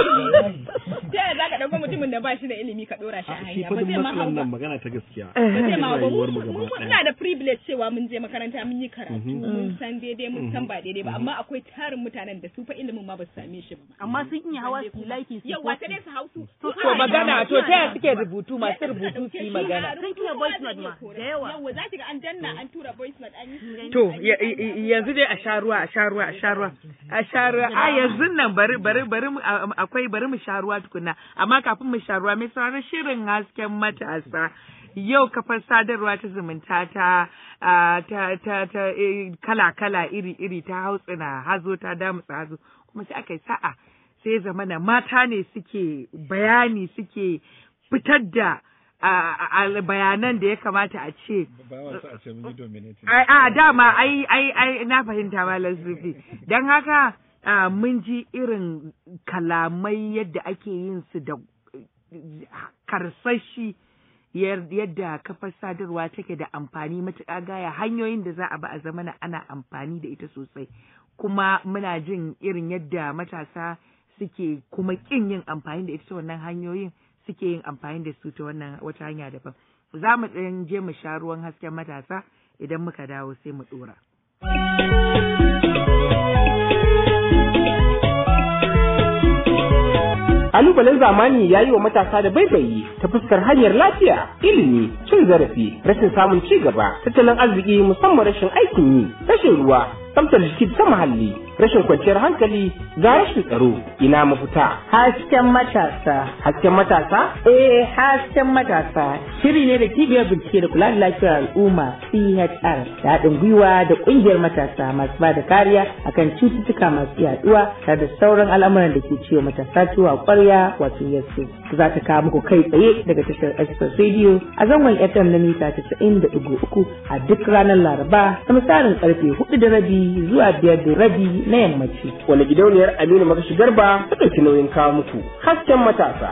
ta yaya za ka ɗauko mutumin da ba shi da ilimi ka ɗora shi a shi hanya fa ba duk zai ma hau matsalan ba. nan magana ta gaskiya ba zai ma hau ba rayuwar mu mu gaba mu- ɗaya. muna da privilege cewa mun je makaranta mun yi karatu mun san daidai mun san ba daidai ba amma akwai tarin mutanen da su fa ilimin ma ba su same shi ba. amma sun iya hawa su like su Yawwa ta dai su hau su. To, To magana to ta yaya suke rubutu masu rubutu su yi magana. Sun iya voice note ma, da yawa. Yawwa za ki ga an danna an tura voice note an yi. To ya- ya- ya- yanzu dai a sha ruwa a sha ruwa a sha ruwa a sha ruwa a yanzu nan bari bari bari mu a- akwai bari mu sha ruwa tukunna amma kafin mu sha ruwa mai sauraron shirin hasken matasa yau kafar sadarwa ta zumunta ta a, ta ta ta kala kala iri iri ta hautsina hazo ta damutsa hazo kuma sai aka yi sa'a sai ya zamana mata ne suke bayani suke fitar da a- a- bayanan da ya kamata a ce ba wa sa a ce mun yi dominating ai a dama ai ai ai na fahimta malam Sufi dan haka a, mun ji irin kalamai yadda ake yin su da eh, karsashi yar- yadda kafar sadarwa take da amfani matuƙa gaya hanyoyin da za a ba a zamana ana amfani da ita sosai kuma muna jin irin yadda matasa suke kuma ƙin yin amfani da ita ta wannan hanyoyin suke yin amfani da su ta wannan wata hanya daban za mu ɗan je mu sha ruwan hasken matasa idan muka dawo sai mu ɗora. Kalubalen zamani ya yi wa matasa da baibayi ta fuskar hanyar lafiya, ilimi, cin zarafi, rashin samun ci gaba, tattalin arziki musamman rashin aikin yi, rashin ruwa, tsaftar jiki ta muhalli, rashin kwanciyar hankali, ga rashin tsaro, ina mafita. Hasken matasa. Hasken matasa Eh, hasken matasa shiri ne da cibiyar bincike da kula da lafiyar al'umma CHR da haɗin gwiwa da ƙungiyar matasa masu ba da kariya akan cututtuka masu yaduwa tare da sauran al'amuran da ke ciwo matasa ciwo a ƙwarya wato yasu. Za ta kawo muku kai tsaye daga tashar Express Radio a zangon FM na mita 90.3 a duk ranar Laraba da misalin karfe 4 da rabi zuwa 5 da rabi na yammaci. wani gidauniyar Aminu Magashi Garba ta ɗauki nauyin kawo muku. Hasken matasa.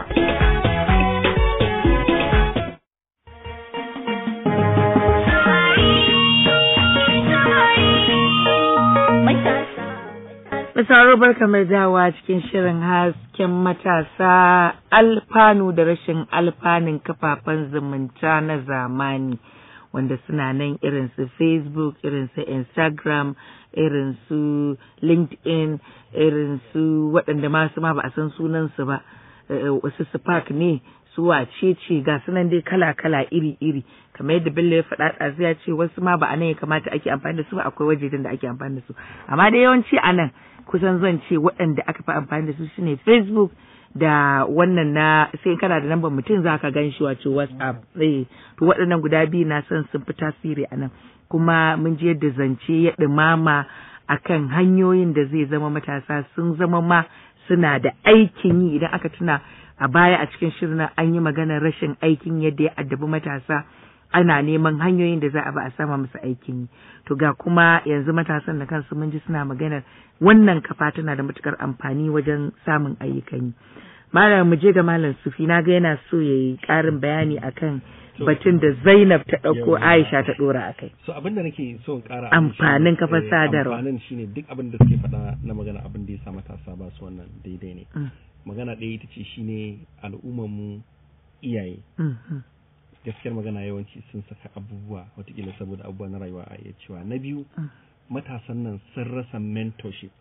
Misaro barka mai dawa cikin shirin hasken matasa alfanu da rashin alfanun kafafen zumunta na zamani wanda suna nan irin su Facebook, irin su Instagram, irin su LinkedIn, irin su waɗanda masu ma ba a san sunansu ba, eh, wasu Spark ne, su wace ce ga sunan dai kala-kala iri-iri kamar yadda Bello ya faɗa ɗazu ya ce wasu ma ba a nan ya kamata ake amfani da su ba akwai wajejen da ake amfani da su amma dai yawanci a nan kusan zan ce waɗanda aka fi amfani da su shine Facebook da wannan na sai kana da lambar mutum za ka gan shi wato WhatsApp eh to waɗannan guda biyu na son sun fi tasiri a nan kuma mun ji yadda zance ya ɗumama akan hanyoyin da zai zama matasa sun zama ma suna da aikin yi idan aka tuna a baya a cikin shirin nan an yi maganar rashin aikin yadda ya addabi matasa ana neman hanyoyin da za a ba a sama musu aikin yi to ga kuma yanzu matasan da kansu mun ji suna maganar wannan kafa tana da matukar amfani wajen samun ayyukan yi malam mu je ga malam sufi na ga yana so ya yi karin bayani akan batun da Zainab ta ɗauko Yawwa. Aisha ta ɗora a kai. so abin da nake so in kara Amfanin kafar sadarwa. amfanin shine duk abin da suke faɗa na magana abin da ya sa matasa ba su wannan daidai ne Mm, magana ɗaya ita ce shine al'ummar mu iyaye mm, mm, gaskiyar magana yawanci sun saka abubuwa watakila saboda abubuwa na rayuwa a iya cewa na biyu Mm. matasan nan sun rasa mentorship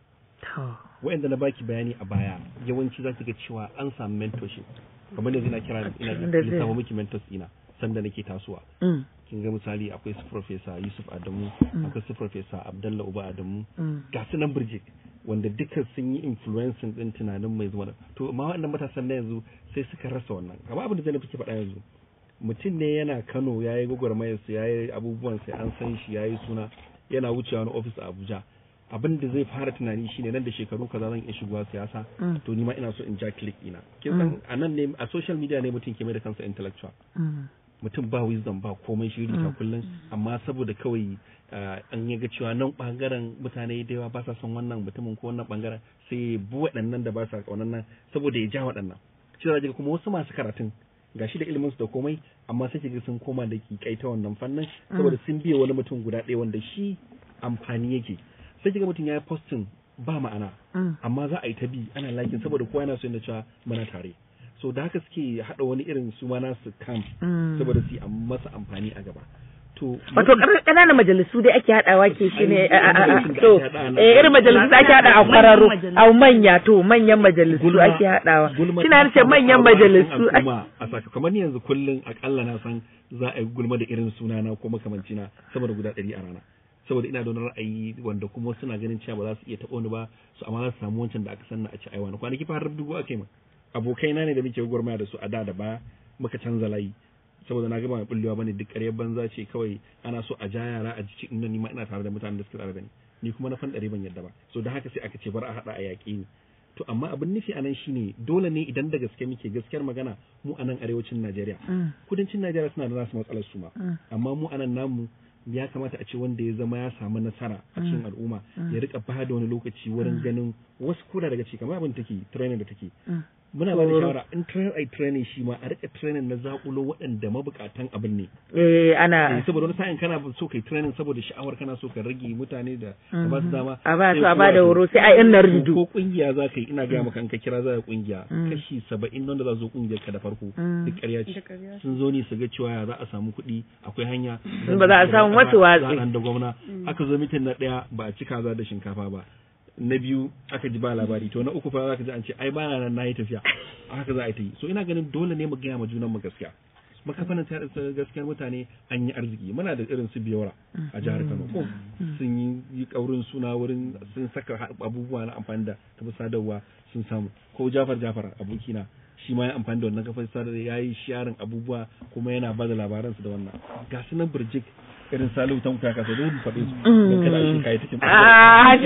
To. wa'anda na baki bayani a baya yawanci za ki ga cewa an samu mentorship kamar yanzu ina kira ina Da zai- lissafa miki mentors ina sanda nake tasowa Mm. kin ga misali akwai su professor Yusuf Adamu akwai su professor Abdullah Uba Adamu Mm. ga su nan Birjik wanda duka sun yi influencing din tunanin mai zuwa to amma waɗannan matasan na yanzu sai suka rasa wannan kamar abin da zai fi faɗa yanzu mutum ne yana Kano ya yi gwagwarmayar su ya yi abubuwan sai an san shi ya yi suna yana wucewa wani office a Abuja abin da zai fara tunani shine nan da shekaru kaza zan iya shigowa siyasa Mm. to ni ma ina so in ja click ina kin san a nan ne a social media ne mutum ke mai da kansa intellectual Mm. mutum ba wisdom ba komai shi rita kullum amma saboda kawai ah, an ya ga cewa nan bangaren mutane da yawa ba sa son wannan mutumin ko wannan bangaren sai ya bi waɗannan da ba sa kaunan nan saboda ya ja waɗannan shi da kuma wasu masu karatun gashi da ilimin su da komai amma sai kiga sun koma da kikai ta wannan fannin saboda sun biye wani mutum guda ɗaya wanda shi amfani yake sai kiga mutum ya yi posting ba ma'ana Mm. amma za a yi ta bi ana likin saboda kowa yana so yana cewa muna tare so da haka suke haɗa wani irin su ma nasu camp Mm. saboda su yi am- masa amfani a gaba to Wato ƙananan majalisu dai ake haɗawa ke shi ne Ai, majalisun da to ake haɗawa na- eh, irin majalisu da ake haɗa a Manyan kwararo majalisu. a manya to manyan majalisu gulma- ake haɗawa gulma kina ta nace samu manyan ƙaruwa a cikin majalisu al'umma a saka kamar ni yanzu kullum akalla na san za a yi gulma da irin sunana ko makamancina sama da guda ɗari a rana saboda ina da wani ra'ayi wanda kuma suna ganin cewa ba za su iya taɓa ni ba su amma za su samu wancan da aka sanna a ci aiwa na kwanaki fa har dubu aka yi min abokaina ne da muke gwagwarmaya da su a da da baya muka canza layi saboda na gaba mai bullewa bane duk ƙaryar banza ce kawai ana so a ja yara a jiki inda ni ma ina tare da mutanen da suke tare da ni ni kuma na fan ɗari ban yadda ba so da haka sai aka ce bar a haɗa a yaƙi ni to amma abin nufi a nan shine dole ne idan da gaske muke gaskiyar magana mu a nan arewacin Najeriya Mm. kudancin Najeriya suna da nasu matsalar su ma Mm. amma mu a nan namu ya kamata a ce wanda ya zama ya samu nasara a cikin al'umma ya rika ba da wani lokaci wurin ganin wasu koda daga ciki kamar abin da take training da take Mm. muna ba da shawara in train ai training shi ma a rika training na zakulo waɗanda mabukatan abin ne eh Eh, ana saboda wani sa'in kana so kai training saboda sha'awar kana so ka rage mutane da ka ba su dama a ba sai su a kowa ba da su- horo sai a yan ko nardu kungiya za ka yi ina gaya maka in ka kira za ka kungiya Mm. kashi saba'in wanda za su zo kungiyar ka da farko Mm. duk ƙarya ce sun zo ne su ga cewa ya za a samu kuɗi akwai hanya In ba za a samu wasu watsi. za a da gwamna aka zo mitin na ɗaya ba a ci kaza da shinkafa ba na biyu aka ji ba labari to na uku fa za ka ji an ce ai ba na nan na yi tafiya haka za a yi ta yi so ina ganin dole ne mu gaya ma junan mu gaskiya makafanin ta gaskiyar mutane an yi arziki muna da irin su biyawara a jihar Kano ko sun yi yi kaurin suna wurin sun saka ha- abubuwa na amfani da kafin sadarwa sun samu ko Jafar Jafar abokina shi ma ya amfani da wannan kafin sadarwa ya yi sharing abubuwa kuma yana ba da labaransu da wannan ga su nan birjik irin Salihu Tanko ya kasa dole mu faɗe su don kada a ce kai cikin Ah,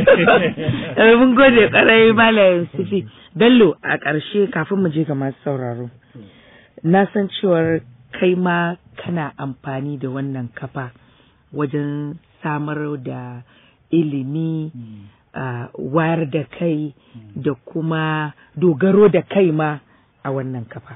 eh, mun gode kwarai Malam Sifi. Bello a ƙarshe kafin mu je ga masu sauraro. Na san cewar kai ma kana amfani da wannan kafa wajen samar da ilimi, ah, wayar da kai da kuma dogaro da kai ma a wannan kafa.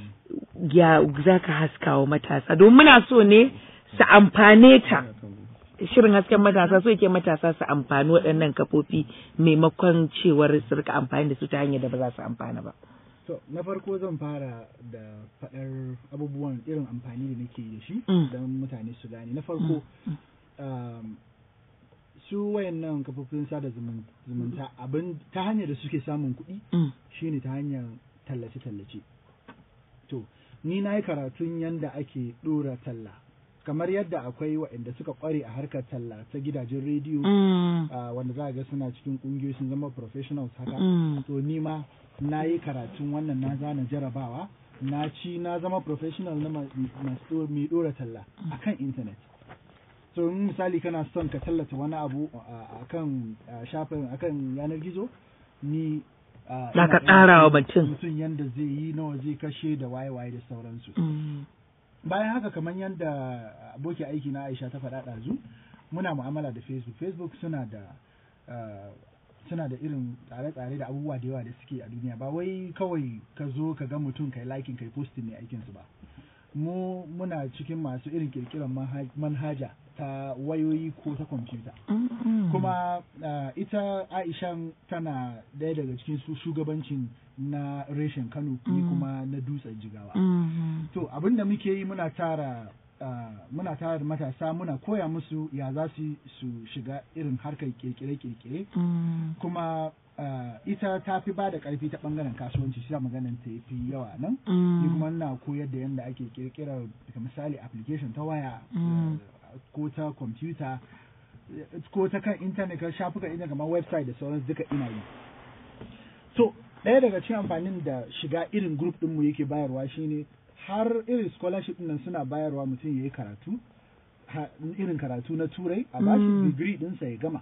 Ya za ka haskawa matasa don muna so ne su amfane ta. shirin hasken matasa so yake matasa su amfani waɗannan kafofi maimakon cewar su rika amfani da su ta hanyar da ba za su amfana ba. To, na farko zan fara da faɗar abubuwan irin amfani da nake da shi Mm. don mutane su gane. Na farko, um, su wayannan kafofin sada zumun- zumunta abin ta hanyar da suke samun kuɗi Mm. shine ta hanyar tallace-tallace. To, ni na yi karatun yanda ake ɗora talla. Kamar yadda akwai waɗanda suka ƙware a harkar talla ta gidajen rediyo, Mm. ah, wanda za a ga suna cikin ƙungiyoyi sun zama professionals haka. Mm. to ni ma na yi karatun wannan na zana jarabawa na ci na zama professional na ma- masu mai dora talla akan internet so in misali kana son ka tallata wani abu a kan shafin akan yanar gizo ni ah, Za ina ka ɗan tsara wa mutum- mutum. mutum yanda zai yi nawa zai kashe da waye-waye da sauransu Mm. bayan haka kamar yadda aboki aiki na Aisha ta faɗa ɗazu muna mu'amala da Facebook Facebook suna da uh, suna da irin tsare-tsare da abubuwa da yawa da suke a duniya ba wai kawai ka zo ka ga mutum kai liking kai posting ne aikin su ba mu muna cikin masu irin kirkiran manha- manhaja ta wayoyi ko ta kwamfuta Mm. kuma uh, ita Aishan tana ɗaya daga cikin su shugabancin na reshen Kano ni Mm. kuma na dutsen jigawa Mm. To abin da muke yi muna tara ah, muna tara matasa muna koya musu ya za su su shiga irin harkar kirkire-kirkire Mm. kuma uh, ita ta fi ba da ƙarfi ta ɓangaren kasuwanci shi maganan ta fi yawa nan Mm. ni kuma na koyar da yadda ake kirkirar daga misali application ta waya Mm. uh, ko ta kwamfuta eh, ko ta kan intanet kan shafukan intanet kamar website da sauransu duka ina yi so ɗaya daga cikin amfanin da shiga irin group ɗinmu yake bayarwa shine har irin scholarship ɗin nan suna bayarwa mutum ya yi karatu ha- irin karatu na turai a bashi Mm. degree ɗinsa ya gama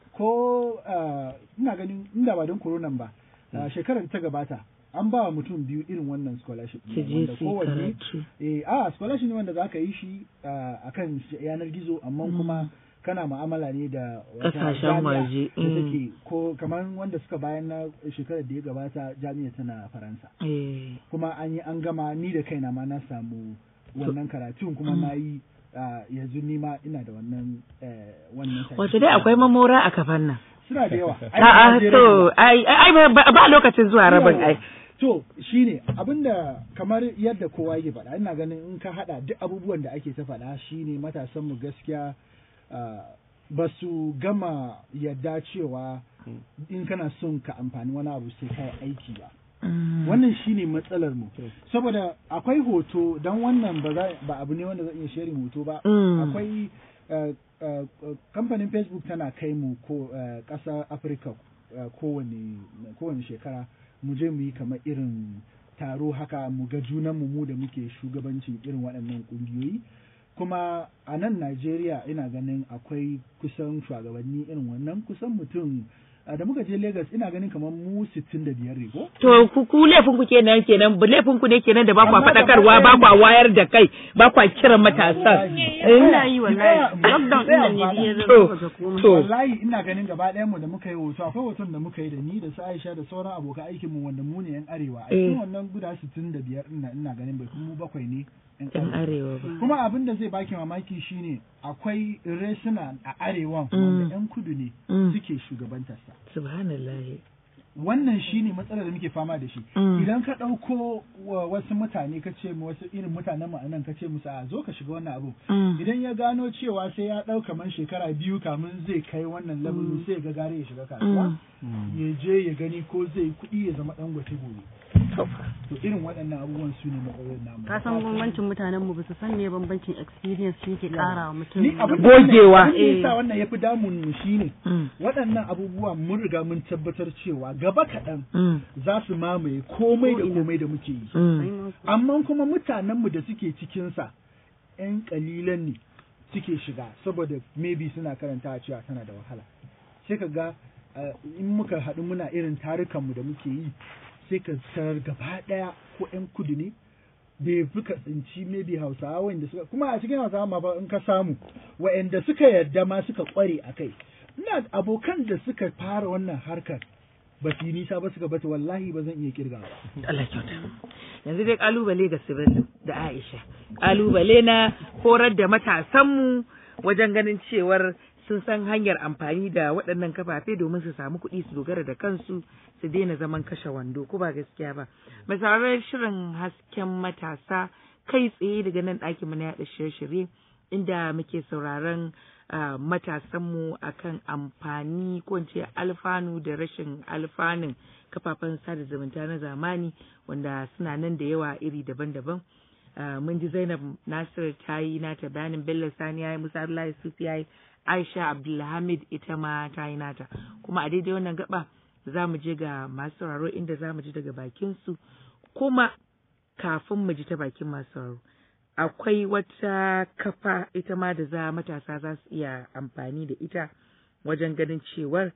ko ah, ina ganin inda ba don coronan ba ah, shekarar da ta gabata an ba wa mutum biyu irin wannan scholarship Su ɗin je wanda su yi kowanne karatu. eh a scholarship ne wanda zaka yi shi ah, akan yanar gizo amma kuma kana mu'amala ne da wata Ƙasashen jami'a waje, da mm. take ko kamar wanda suka bayan na shekarar da ya gabata jami'a tana faransa Eh. kuma an yi an gama ni da kaina ma na samu wannan karatun kuma na yi ah, yanzu ni ma ina da wannan eh, wannan Wato dai akwai mamora a kafan nan. suna da yawa Ai, A'a Najeriya to ne. ai ai ba ba lokacin zuwa rabin ai. To shine abinda kamar yadda kowa yake faɗa ina ganin in ka haɗa duk abubuwan da ake ta faɗa shine matasan mu gaskiya ah, ba su gama yadda cewa in kana son ka amfani wani abu sai ka yi aiki ba. Mm. Wannan shine matsalar mu. Saboda akwai hoto don wannan ba za- ba abu ne wanda zan iya sharing hoto ba. Mm. Akwai eh, eh, eh, kamfanin Facebook tana kai mu ko eh, ƙasar Afirka eh, kowane kowane shekara mu je mu yi kamar irin taro haka mu ga junanmu mu da muke shugabancin irin waɗannan ƙungiyoyi kuma a nan Najeriya ina ganin akwai kusan shugabanni irin wannan kusan mutum a da muka je Lagos ina ganin kamar mu 65 ne ko To ku ku laifin ku kenan kenan bu laifin ku ne kenan da ba kwa Amma gaba faɗakarwa ɗaya ba ne. kwa wayar da kai ba kwa kiran matasan. ina yi wallahi Ina- lockdown ina din nan ne ya To, zama ga komai to. wallahi ina ganin gaba ɗayan mu da muka yi hoto akwai hoton da muka yi da ni da su Aisha da sauran abokan aikin mu wanda mu ne yan arewa a cikin Eh. wannan guda 65 ina ina ganin bai kuma mu bakwai ne yan Yan arewa arewa ba. kuma abin da zai baki mamaki shine akwai resuna a arewan Mm. wanda yan kudu ne Mm. suke shugabantarsa Subhanallah. wannan shine matsalar da muke fama da shi Mm. idan ka ɗauko wa wasu mutane ka ce mu wasu irin mutanen mu anan ka ce musu a zo ka shiga wannan abu Mm. idan ya gano cewa sai ya ɗau kamar shekara biyu kamin zai kai wannan level sai ya ga gare ya shiga kasuwa ya je ya gani ko zai yi kuɗi ya zama ɗan gwate gobe to irin waɗannan abubuwan su ne matsalolin namu ka san bambancin mutanen mu ba su san me bambancin experience shi ke kara wa mutum ni abin Gogewa. da yasa wannan yafi damun mu shine Mm. waɗannan abubuwa mun riga mun tabbatar cewa gaba kaɗan Mm. za su mamaye komai da komai da muke yi Mm. amma kuma mutanenmu da suke cikinsa ‘yan ƙalilan ne suke shiga saboda maybe suna karanta cewa tana da wahala sai ka ga uh, in muka haɗu muna irin tarukanmu da muke yi sai ka tarar gaba ɗaya ko ‘yan kudu ne bai fi ka tsinci maybe hausawa wanda suka kuma a cikin hausawa ma ba in ka samu wa'anda suka yarda ma suka ƙware a kai ina abokan da suka fara wannan harkar ba su yi nisa ba suka bata wallahi ba zan iya kirgawa Allah kyauta. Yanzu dai kalubale ga Sibello da Aisha. Kalubale na horar da matasanmu wajen ganin cewar sun san hanyar amfani da waɗannan kafafe domin su samu kuɗi su dogara da kansu su daina zaman kashe wando ko ba gaskiya ba. Mai sauraron shirin hasken matasa kai tsaye daga nan ɗakin mu na yaɗa shirye-shirye inda muke sauraron ah, matasanmu akan amfani ko in ce alfanu da rashin alfanun kafafen sada zumunta na zamani wanda suna nan da yawa iri daban-daban Ah, mun ji Zainab Nasir ta yi nata bayanin Bello Sani ya yi Musa Abdullahi Sufi ya yi Aisha Abdulhamid ita ma ta yi nata kuma a daidai wannan gaba za mu je ga masu sauraro inda za mu ji daga bakin su kuma kafin mu ji ta bakin masu sauraro akwai wata kafa ita ma da za matasa za su iya amfani da ita wajen ganin cewar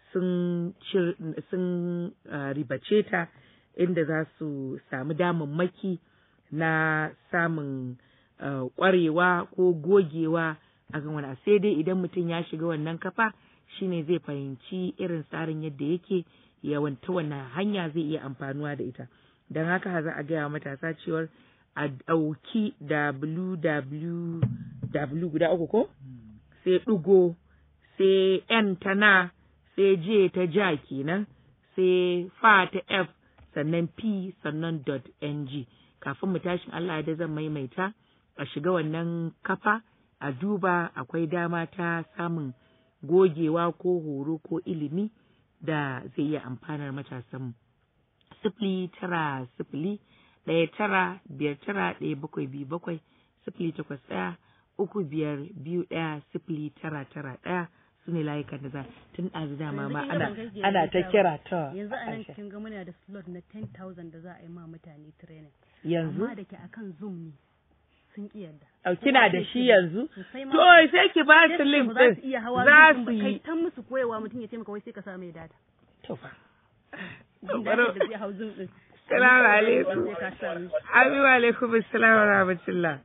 sun cir- sun ah, ribace ta inda za su samu damammaki na samun ah, ƙwarewa ko gogewa a kan wani abu. sai dai idan mutum ya shiga wannan kafa shine zai fahimci irin tsarin yadda yake yawanta wannan hanya zai iya amfanuwa da ita don haka za a gaya wa matasa cewar a ɗauki www guda uku ko sai ɗigo sai n ta na sai j ta ja kenan sai fa ta f sannan p sannan dot ng kafin mu tashin Allah da zan maimaita a shiga wannan kafa a duba akwai dama ta samun gogewa ko horo ko ilimi da zai iya amfanar matasanmu. Sifili tara sifili ɗaya tara biyar tara ɗaya bakwai biyu bakwai sifili takwas ɗaya uku biyar biyu ɗaya sifili tara tara ɗaya su ne layukan da za tun ɗazu dama ma ana ana ta kira ta yanzu a nan Aisha. kin ga muna da slot na 10,000 da za a yi ma mutane training yanzu amma da ke akan zoom ne sun ki yarda Au, kina da shi yanzu sosai ma to sai ki ba su Yes, link ba za su din iya hawa za Zoom su ba. kai yi ta musu koyewa mutum ya taimaka wai sai ka sa mai data to fa data da zai hau zoom din Salamu alaikum. sai ka sa mishi Abi wa alaikum assalam wa rahmatullah.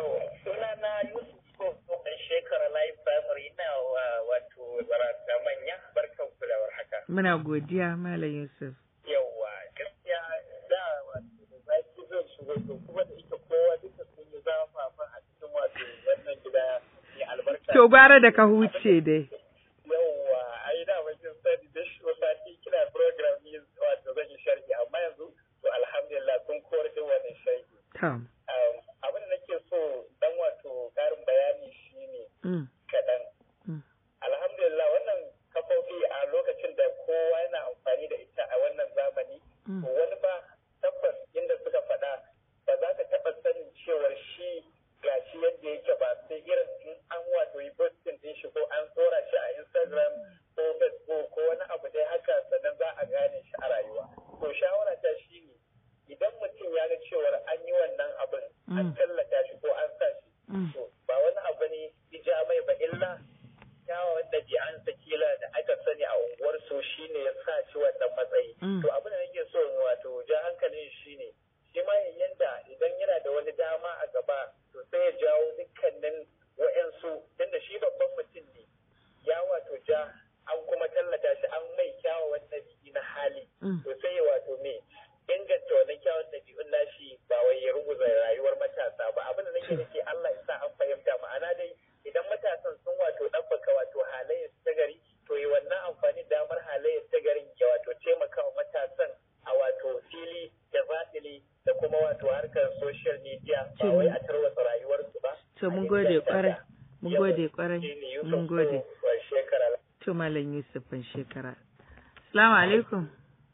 sunana Yusuf ko ɗan shekara live primary ina wa wato barata manya barkan ku da warhaka Muna godiya Malam Yusuf. yawwa gaskiya da wato da zaki zan shigo to kuma da ita kowa duka sun yi zafafa a cikin wato wannan gida mai albarka To gwara da ka huce dai. yawwa ai da wajen sani da shi sati kina program ne wato zan yi sharhi amma yanzu to alhamdulillah kun kowar da wannan sharhi Tom. Um, abin da nake so dan wato karin bayani shine Mm. kaɗan Mm. alhamdulillah wannan kafofi a lokacin da kowa yana amfani da ita a wannan zamani Mm. to wani ba tabbas inda suka faɗa ba za ka taɓa sanin cewar shi gashi yadda yake ba sai irin in an wato yi posting din shi ko an tsora shi a instagram ko facebook ko wani abu dai haka sannan za a gane shi a rayuwa to shawara ta shi ne idan mutum ya ga cewar an yi wannan abin an Mm. tallata shi ko an sa shi Mm. to ba wani abu ne ija mai ba illa kyawawan ɗabi'ansa kila da aka sani a unguwar su shine ya sa shi wannan matsayi Mm. to abin da nake so in wato ja hankalin shi ne shi ma yanda idan yana da wani dama a gaba to sai ya jawo dukkanin wa'yansu tunda shi babban mutum ne ya wato ja an kuma tallata shi an mai kyawawan ɗabi'i na hali Mm. to sai ya wato me inganta wannan kyawun ɗabi'un nashi ba wai ya ruguza rayuwar matasa ba abin da nake nake Allah ya sa an fahimta ma'ana dai idan matasan sun wato ɗabbaka wato halayyar su ta gari to yi wannan amfani da damar halayyar ta garin ya wato taimakawa matasan a wato fili da batili da kuma wato harkar social media ba wai a tarwatsa rayuwarsu ba To mun gode kwarai. Mun gode kwarai. Mun gode. shekara To Malam Yusuf ban shekara. Assalamu alaikum.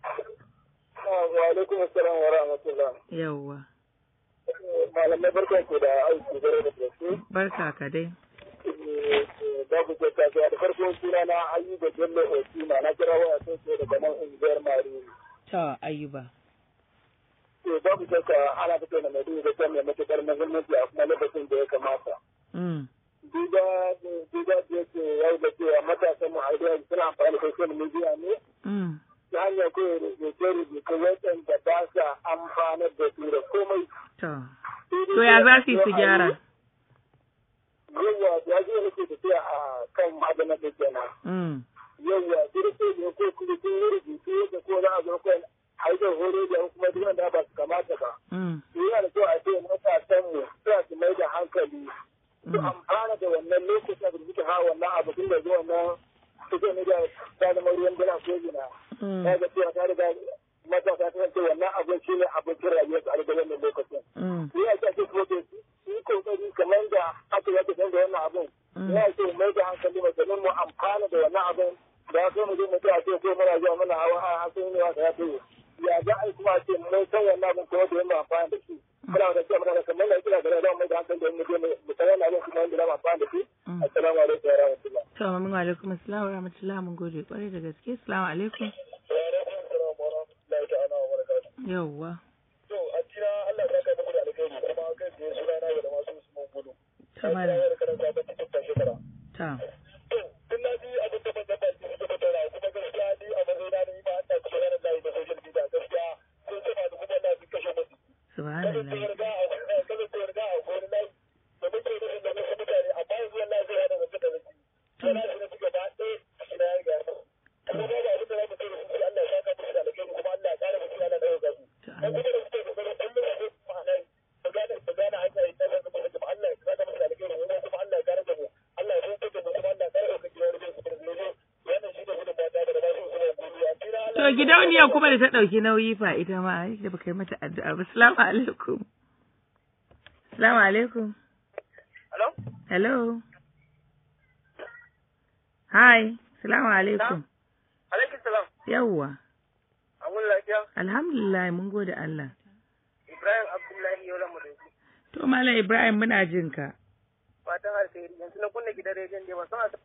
wa alaikum assalam wa rahmatullah Yawwa. malamai barkan ku da aiki gare da gaske Barka ka dai. babu kyauta ta da farkon suna na ayyuka bello osima na kira waya sai sai daga nan unguwar mariri To Ayuba. to babu kyauta ana fito da mai da kan mai matukar muhimmanci a kuma lokacin da ya kamata Mm. duba duba da yake yau da cewa matasan mu a yau suna amfani da social media ne Mm. ta hanyar kawai rubuce-rubuce waɗanda ba sa amfanar da su da komai To. To ya za su yi su gyara? yawa ya zo nake tafiya a kan maganar da kenan Mm. yawa kirke ne ko kuma sun yi rubutu da ko za a zo kan haifar horo da kuma duk wanda ba su kamata ba. Mm. To yana da kyau a ce matasan mu suna su mai da hankali su Mm. amfana da wannan lokacin da suke hawa wannan abu tun da zuwa nan suke ne da ta zama ruwan dala ko gina. Mm. Ya ga cewa ta riga matasa ta ce wannan abin shi ne abincin rayuwar su a daga wannan lokacin. Mm. Ya ce ake kuma su yi kokari kamar da aka yake san da wannan abin. Mm. Ya ce mai da hankali mai domin mu amfana da wannan abin da ya so mu je mu ce a ce ko muna zuwa muna hawa a hasan ne wata ya ce ya za a yi kuma a ce mun san wannan abin kuma da mu amfana da shi. Muna da cewa muna da kamar da kira da ran mai da hankali da mu je mu san wannan abin kuma da mu amfana da shi. Mm. Assalamu alaikum wa rahmatullah. To mun wa alaikum assalam wa rahmatullah mun gode kwarai da gaske. Assalamu alaikum. Wa alaikum assalam wa rahmatullahi ta'ala wa barakatuh. Yawwa. To a tira Allah ya saka muku da alkhairi kuma kai tsaye suna na da masu Usman Gudu. Ta malam. Ya karanta ta cikin shekara. Ta. To, tun na ji abin da ban da ban da ban da kuma gaskiya ni a mazauna ni ba ina cikin ranar layi da social media gaskiya sun ce ba da kuma Allah sun kashe musu. Kada su Subhanallah. yarda a kada su yarda a wani layi da muke da da wasu mutane amma yanzu wallahi zai hada wasu da wasu. Sana shi na ci gaba ɗaya shi na ya gaya. Kuma ba ba abin da za mu ce da su Allah ya saka musu da alkhairi kuma Allah ya ƙara musu yana ɗaukar su. To Dan amin. kuma da suke kokarin kullum a cikin ma'anar su gane su gane hanya ita da su kuma Allah ya saka musu da alkhairi mu kuma Allah ya ƙara da mu. Allah ya saka da mu kuma Allah ya ƙara ɗaukar gidan rubin su da zai wannan shi ne gudun mata da ba su su ne gudu a tira Allah To gidauniya kuma da ta ɗauki nauyi fa ita ma ai da baka yi mata addu'a ba. Assalamu alaikum. Assalamu alaikum. Hello? Hello. Hi. Assalamu alaikum. Alaikum salam. Yawwa. Amun lafiya? Alhamdulillah mun gode Allah. Ibrahim Abdullahi Yola Mudaji. To Malam Ibrahim muna jin ka. Fatan alheri yanzu na kunna gidan rediyon da wasu a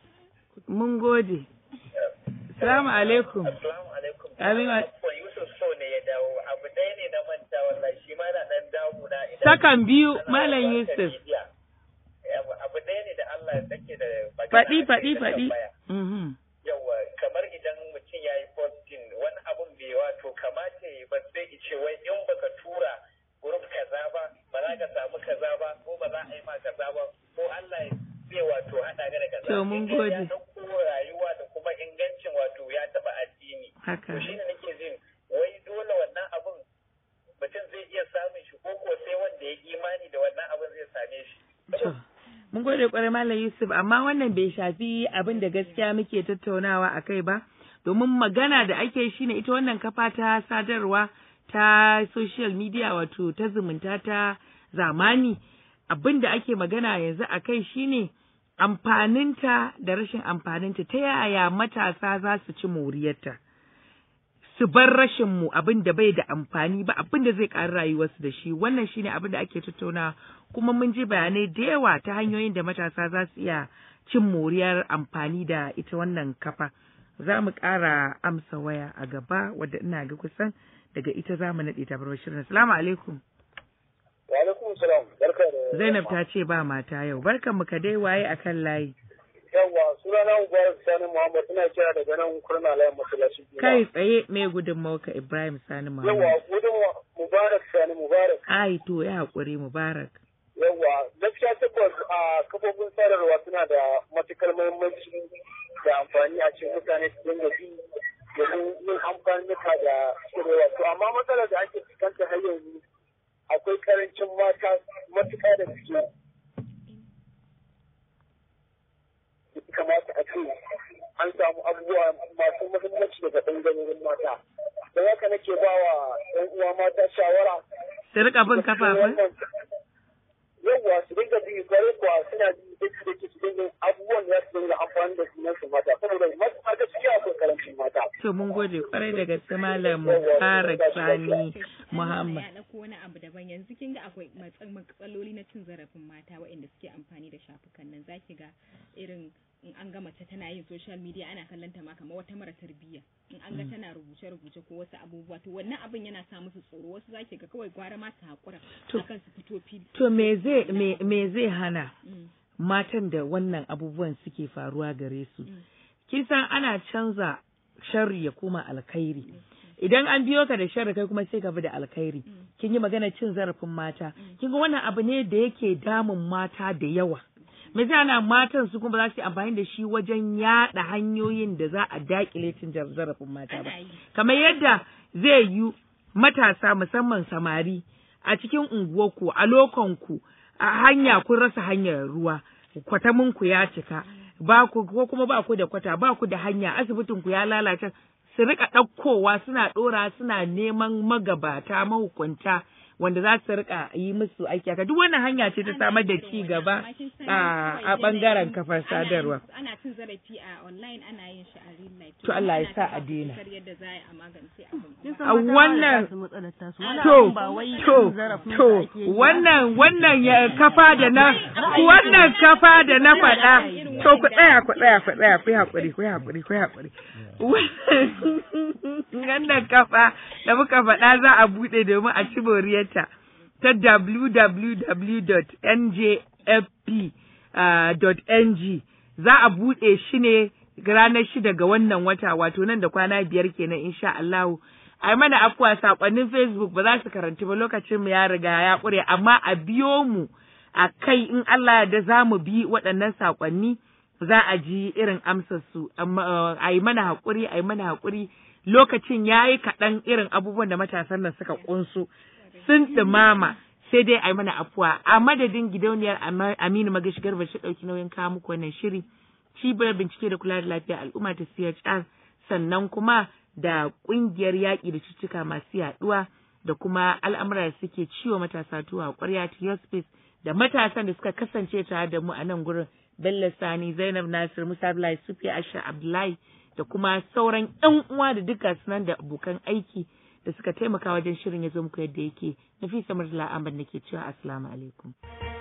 Mun gode. Assalamu alaikum. Assalamu alaikum. Amin wa- Ko Yusuf so ne ya dawo. Abu ɗaya ne na manta wallahi shi ma na ɗan damu na idan Sakan biyu ana Malam watsa Yusuf. media. Abu abu ɗaya ne da Allah ya sake da magana Faɗi a kai faɗi na faɗi. tambaya. Mhm. Yawwa kamar idan mutum ya yi posting wani abun bai wato kamata ya yi ba sai ya ce wai in baka tura group kaza ba ba za ka samu kaza ba ko ba za a yi ma kaza ba ko Allah ya zai wato haɗa ka da kaza. To, mun In dai gode. Ya ɗauko rayuwa da kuma ingancin wato ya taɓa addini. Haka. To shi ne nake jin wai dole wannan abun mutum zai iya samun shi ko ko sai wanda ya imani da wannan abun zai same shi. To, mun gode kwarai Malam Yusuf, amma wannan bai shafi abin da gaskiya muke tattaunawa a kai ba, domin magana da ake shi ne ita wannan kafa ta sadarwa ta social media wato ta zumunta ta zamani, abin da ake magana yanzu a kai shi ne amfaninta da rashin amfaninta, ta yaya matasa za su ci moriyarta. su bar rashin mu abin da bai da amfani ba abin da zai ƙari rayuwarsu da shi wannan shine abin da ake tattauna kuma mun ji bayanai da yawa ta hanyoyin da matasa za su iya cin moriyar amfani da ita wannan kafa za mu ƙara amsa waya a gaba wadda ina ga kusan daga ita za mu naɗe ta bar shirin assalamu alaikum Wa alaikum salam. Barka da zainab ta ce ba mata yau barkan mu ka dai waye akan layi Yawwa sunana Mubarak Sani Muhammad ina kira daga nan kurna layin masallaci. kai tsaye mai gudunmawa ibrahim sani Yawwa muhammad gudun Mubarak Sani Mubarak. ai to ya haƙuri mubarak Yawwa gaskiya tabbas a kafofin sadarwa suna da matukar muhimmanci da amfani a cikin mutane su dinga bi domin yin amfani da shirewa. To amma matsalar da ake fuskanta har yanzu akwai karancin mata matuƙa da suke kamata a ce an samu abubuwa masu muhimmanci daga ɓangarorin mata. Don haka nake ba wa ‘yan uwa mata shawara su rika bin kafafen yawwa su dinga bi kwarai kuwa suna bi duk da ke su dinga abubuwan da za su dinga amfani da sunan su mata saboda mata gaskiya akwai karancin mata. To mun gode kwarai da gaske Malam Mubarak Sani Muhammad. Ya ɗauko wani abu daban yanzu kin ga akwai matsa- matsaloli na cin zarafin mata waɗanda suke amfani da shafukan nan zaki ga irin in an ga mace tana yin social media ana kallon ta ma kamar wata mara tarbiyya in an ga tana rubuce rubuce ko wasu abubuwa to wannan abin yana sa musu tsoro wasu zaki ga kawai gwara ma su hakura To- akan su fito fili To me zai me, me zai hana Mm, matan da wannan abubuwan suke faruwa gare su? mm. Kin san ana canza sharri ya koma alkhairi. Idan an biyo ka da sharri kai kuma sai ka bi da alkhairi. Kin yi magana cin zarafin mata. Kin ga wannan abu ne da yake damun mata da yawa. Me zai hana matan su kuma ba za su yi amfani da shi wajen yaɗa hanyoyin da za a daƙile cin jar- zarafin mata ba. Ana yi. kamar yadda zai yi matasa musamman samari a cikin unguwarku a lokonku a hanya kun rasa hanyar ruwa kwataminku ya cika ba ku ko kuma ba ku da kwata ba ku da hanya asibitinku ya lalace su rika ɗaukowa suna ɗora suna neman magabata mahukunta wanda za su rika yi musu aiki haka duk wannan hanya ce ta samar da ci gaba a a bangaren kafar sadarwa ana cin zarafi a online ana yin shi a real life To Allah ya ana sa ta a daina. fafutukar yadda za a yi a magance abin Kin san A mata wannan- ba su matsalar tasu. Wani To, abun ba wai to, cin zarafin to, da ake yi ba. wannan, wannan ya kafa da na, wannan kafa da na faɗa, to ku tsaya, ku tsaya, ku tsaya, ku yi haƙuri, ku yi haƙuri, ku yi haƙuri. Wannan kafa da muka faɗa za a buɗe domin a ci moriyarta ta www.njfp.ng za a buɗe shi ne ranar shida ga wannan wata wato nan da kwana biyar kenan insha Allahu. ai mana afuwa sakonnin Facebook ba za su karanti ba lokacin mu ya riga ya ƙure amma a biyo mu a kai in Allah da za mu bi waɗannan sakonni za a ji irin amsar su amma a yi mana haƙuri a yi mana haƙuri lokacin ya yi kaɗan irin abubuwan da matasan nan suka ƙunsu sun ɗumama sai dai a yi mana afuwa a madadin gidauniyar Ama- Aminu Magashi Garba shi ɗauki nauyin kawo muku wannan shiri cibiyar bincike da kula da lafiyar al'umma ta CHR sannan kuma da ƙungiyar yaƙi da cututtuka masu yaɗuwa da kuma al'amura da suke ciwo matasa tuwa ƙwarya ta space da matasan da suka kasance tare da mu a nan gurin Bello Sani Zainab Nasir Musa Abdullahi Sufiya Asha Abdullahi da kuma sauran 'yan uwa da duka sunan da abokan aiki da suka taimaka wajen shirin ya zo muku yadda yake nafisa murtala ahmad nake cewa assalamu alaikum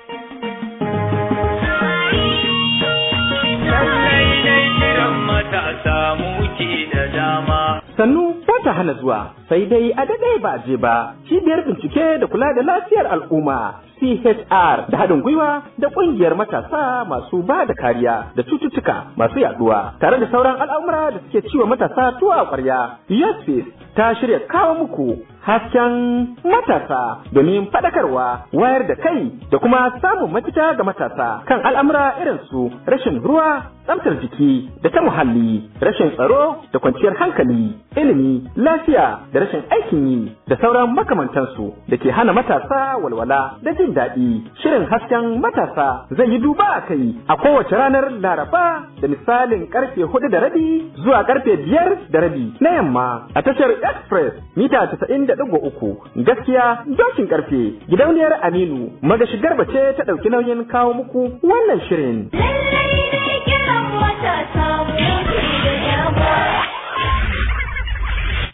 lallai dai kiran matasa muke da dama. Sannu ba ta hana zuwa, sai dai a daɗe ba je ba. Cibiyar bincike da kula da lafiyar al'umma CHR da haɗin gwiwa da ƙungiyar matasa masu ba da kariya da cututtuka masu yaduwa tare da sauran al'amura da suke ciwa matasa tuwa a ƙwarya. Yes, ta shirya kawo muku hasken matasa domin faɗakarwa wayar da kai da kuma samun mafita ga matasa kan al'amura irin su rashin ruwa tsaftar jiki da ta muhalli rashin tsaro da kwanciyar hankali ilimi lafiya da rashin aikin yi da sauran makamantansu da ke hana matasa walwala da jin daɗi shirin hasken matasa zai yi duba a kai a kowace ranar laraba da misalin karfe hudu da rabi zuwa karfe biyar da rabi na yamma a tashar express mita casa'in da ɗigo uku gaskiya dokin karfe gidauniyar aminu magashi garba ce ta ɗauki nauyin kawo muku wannan shirin Lallai ne kiran matasa mu da dama.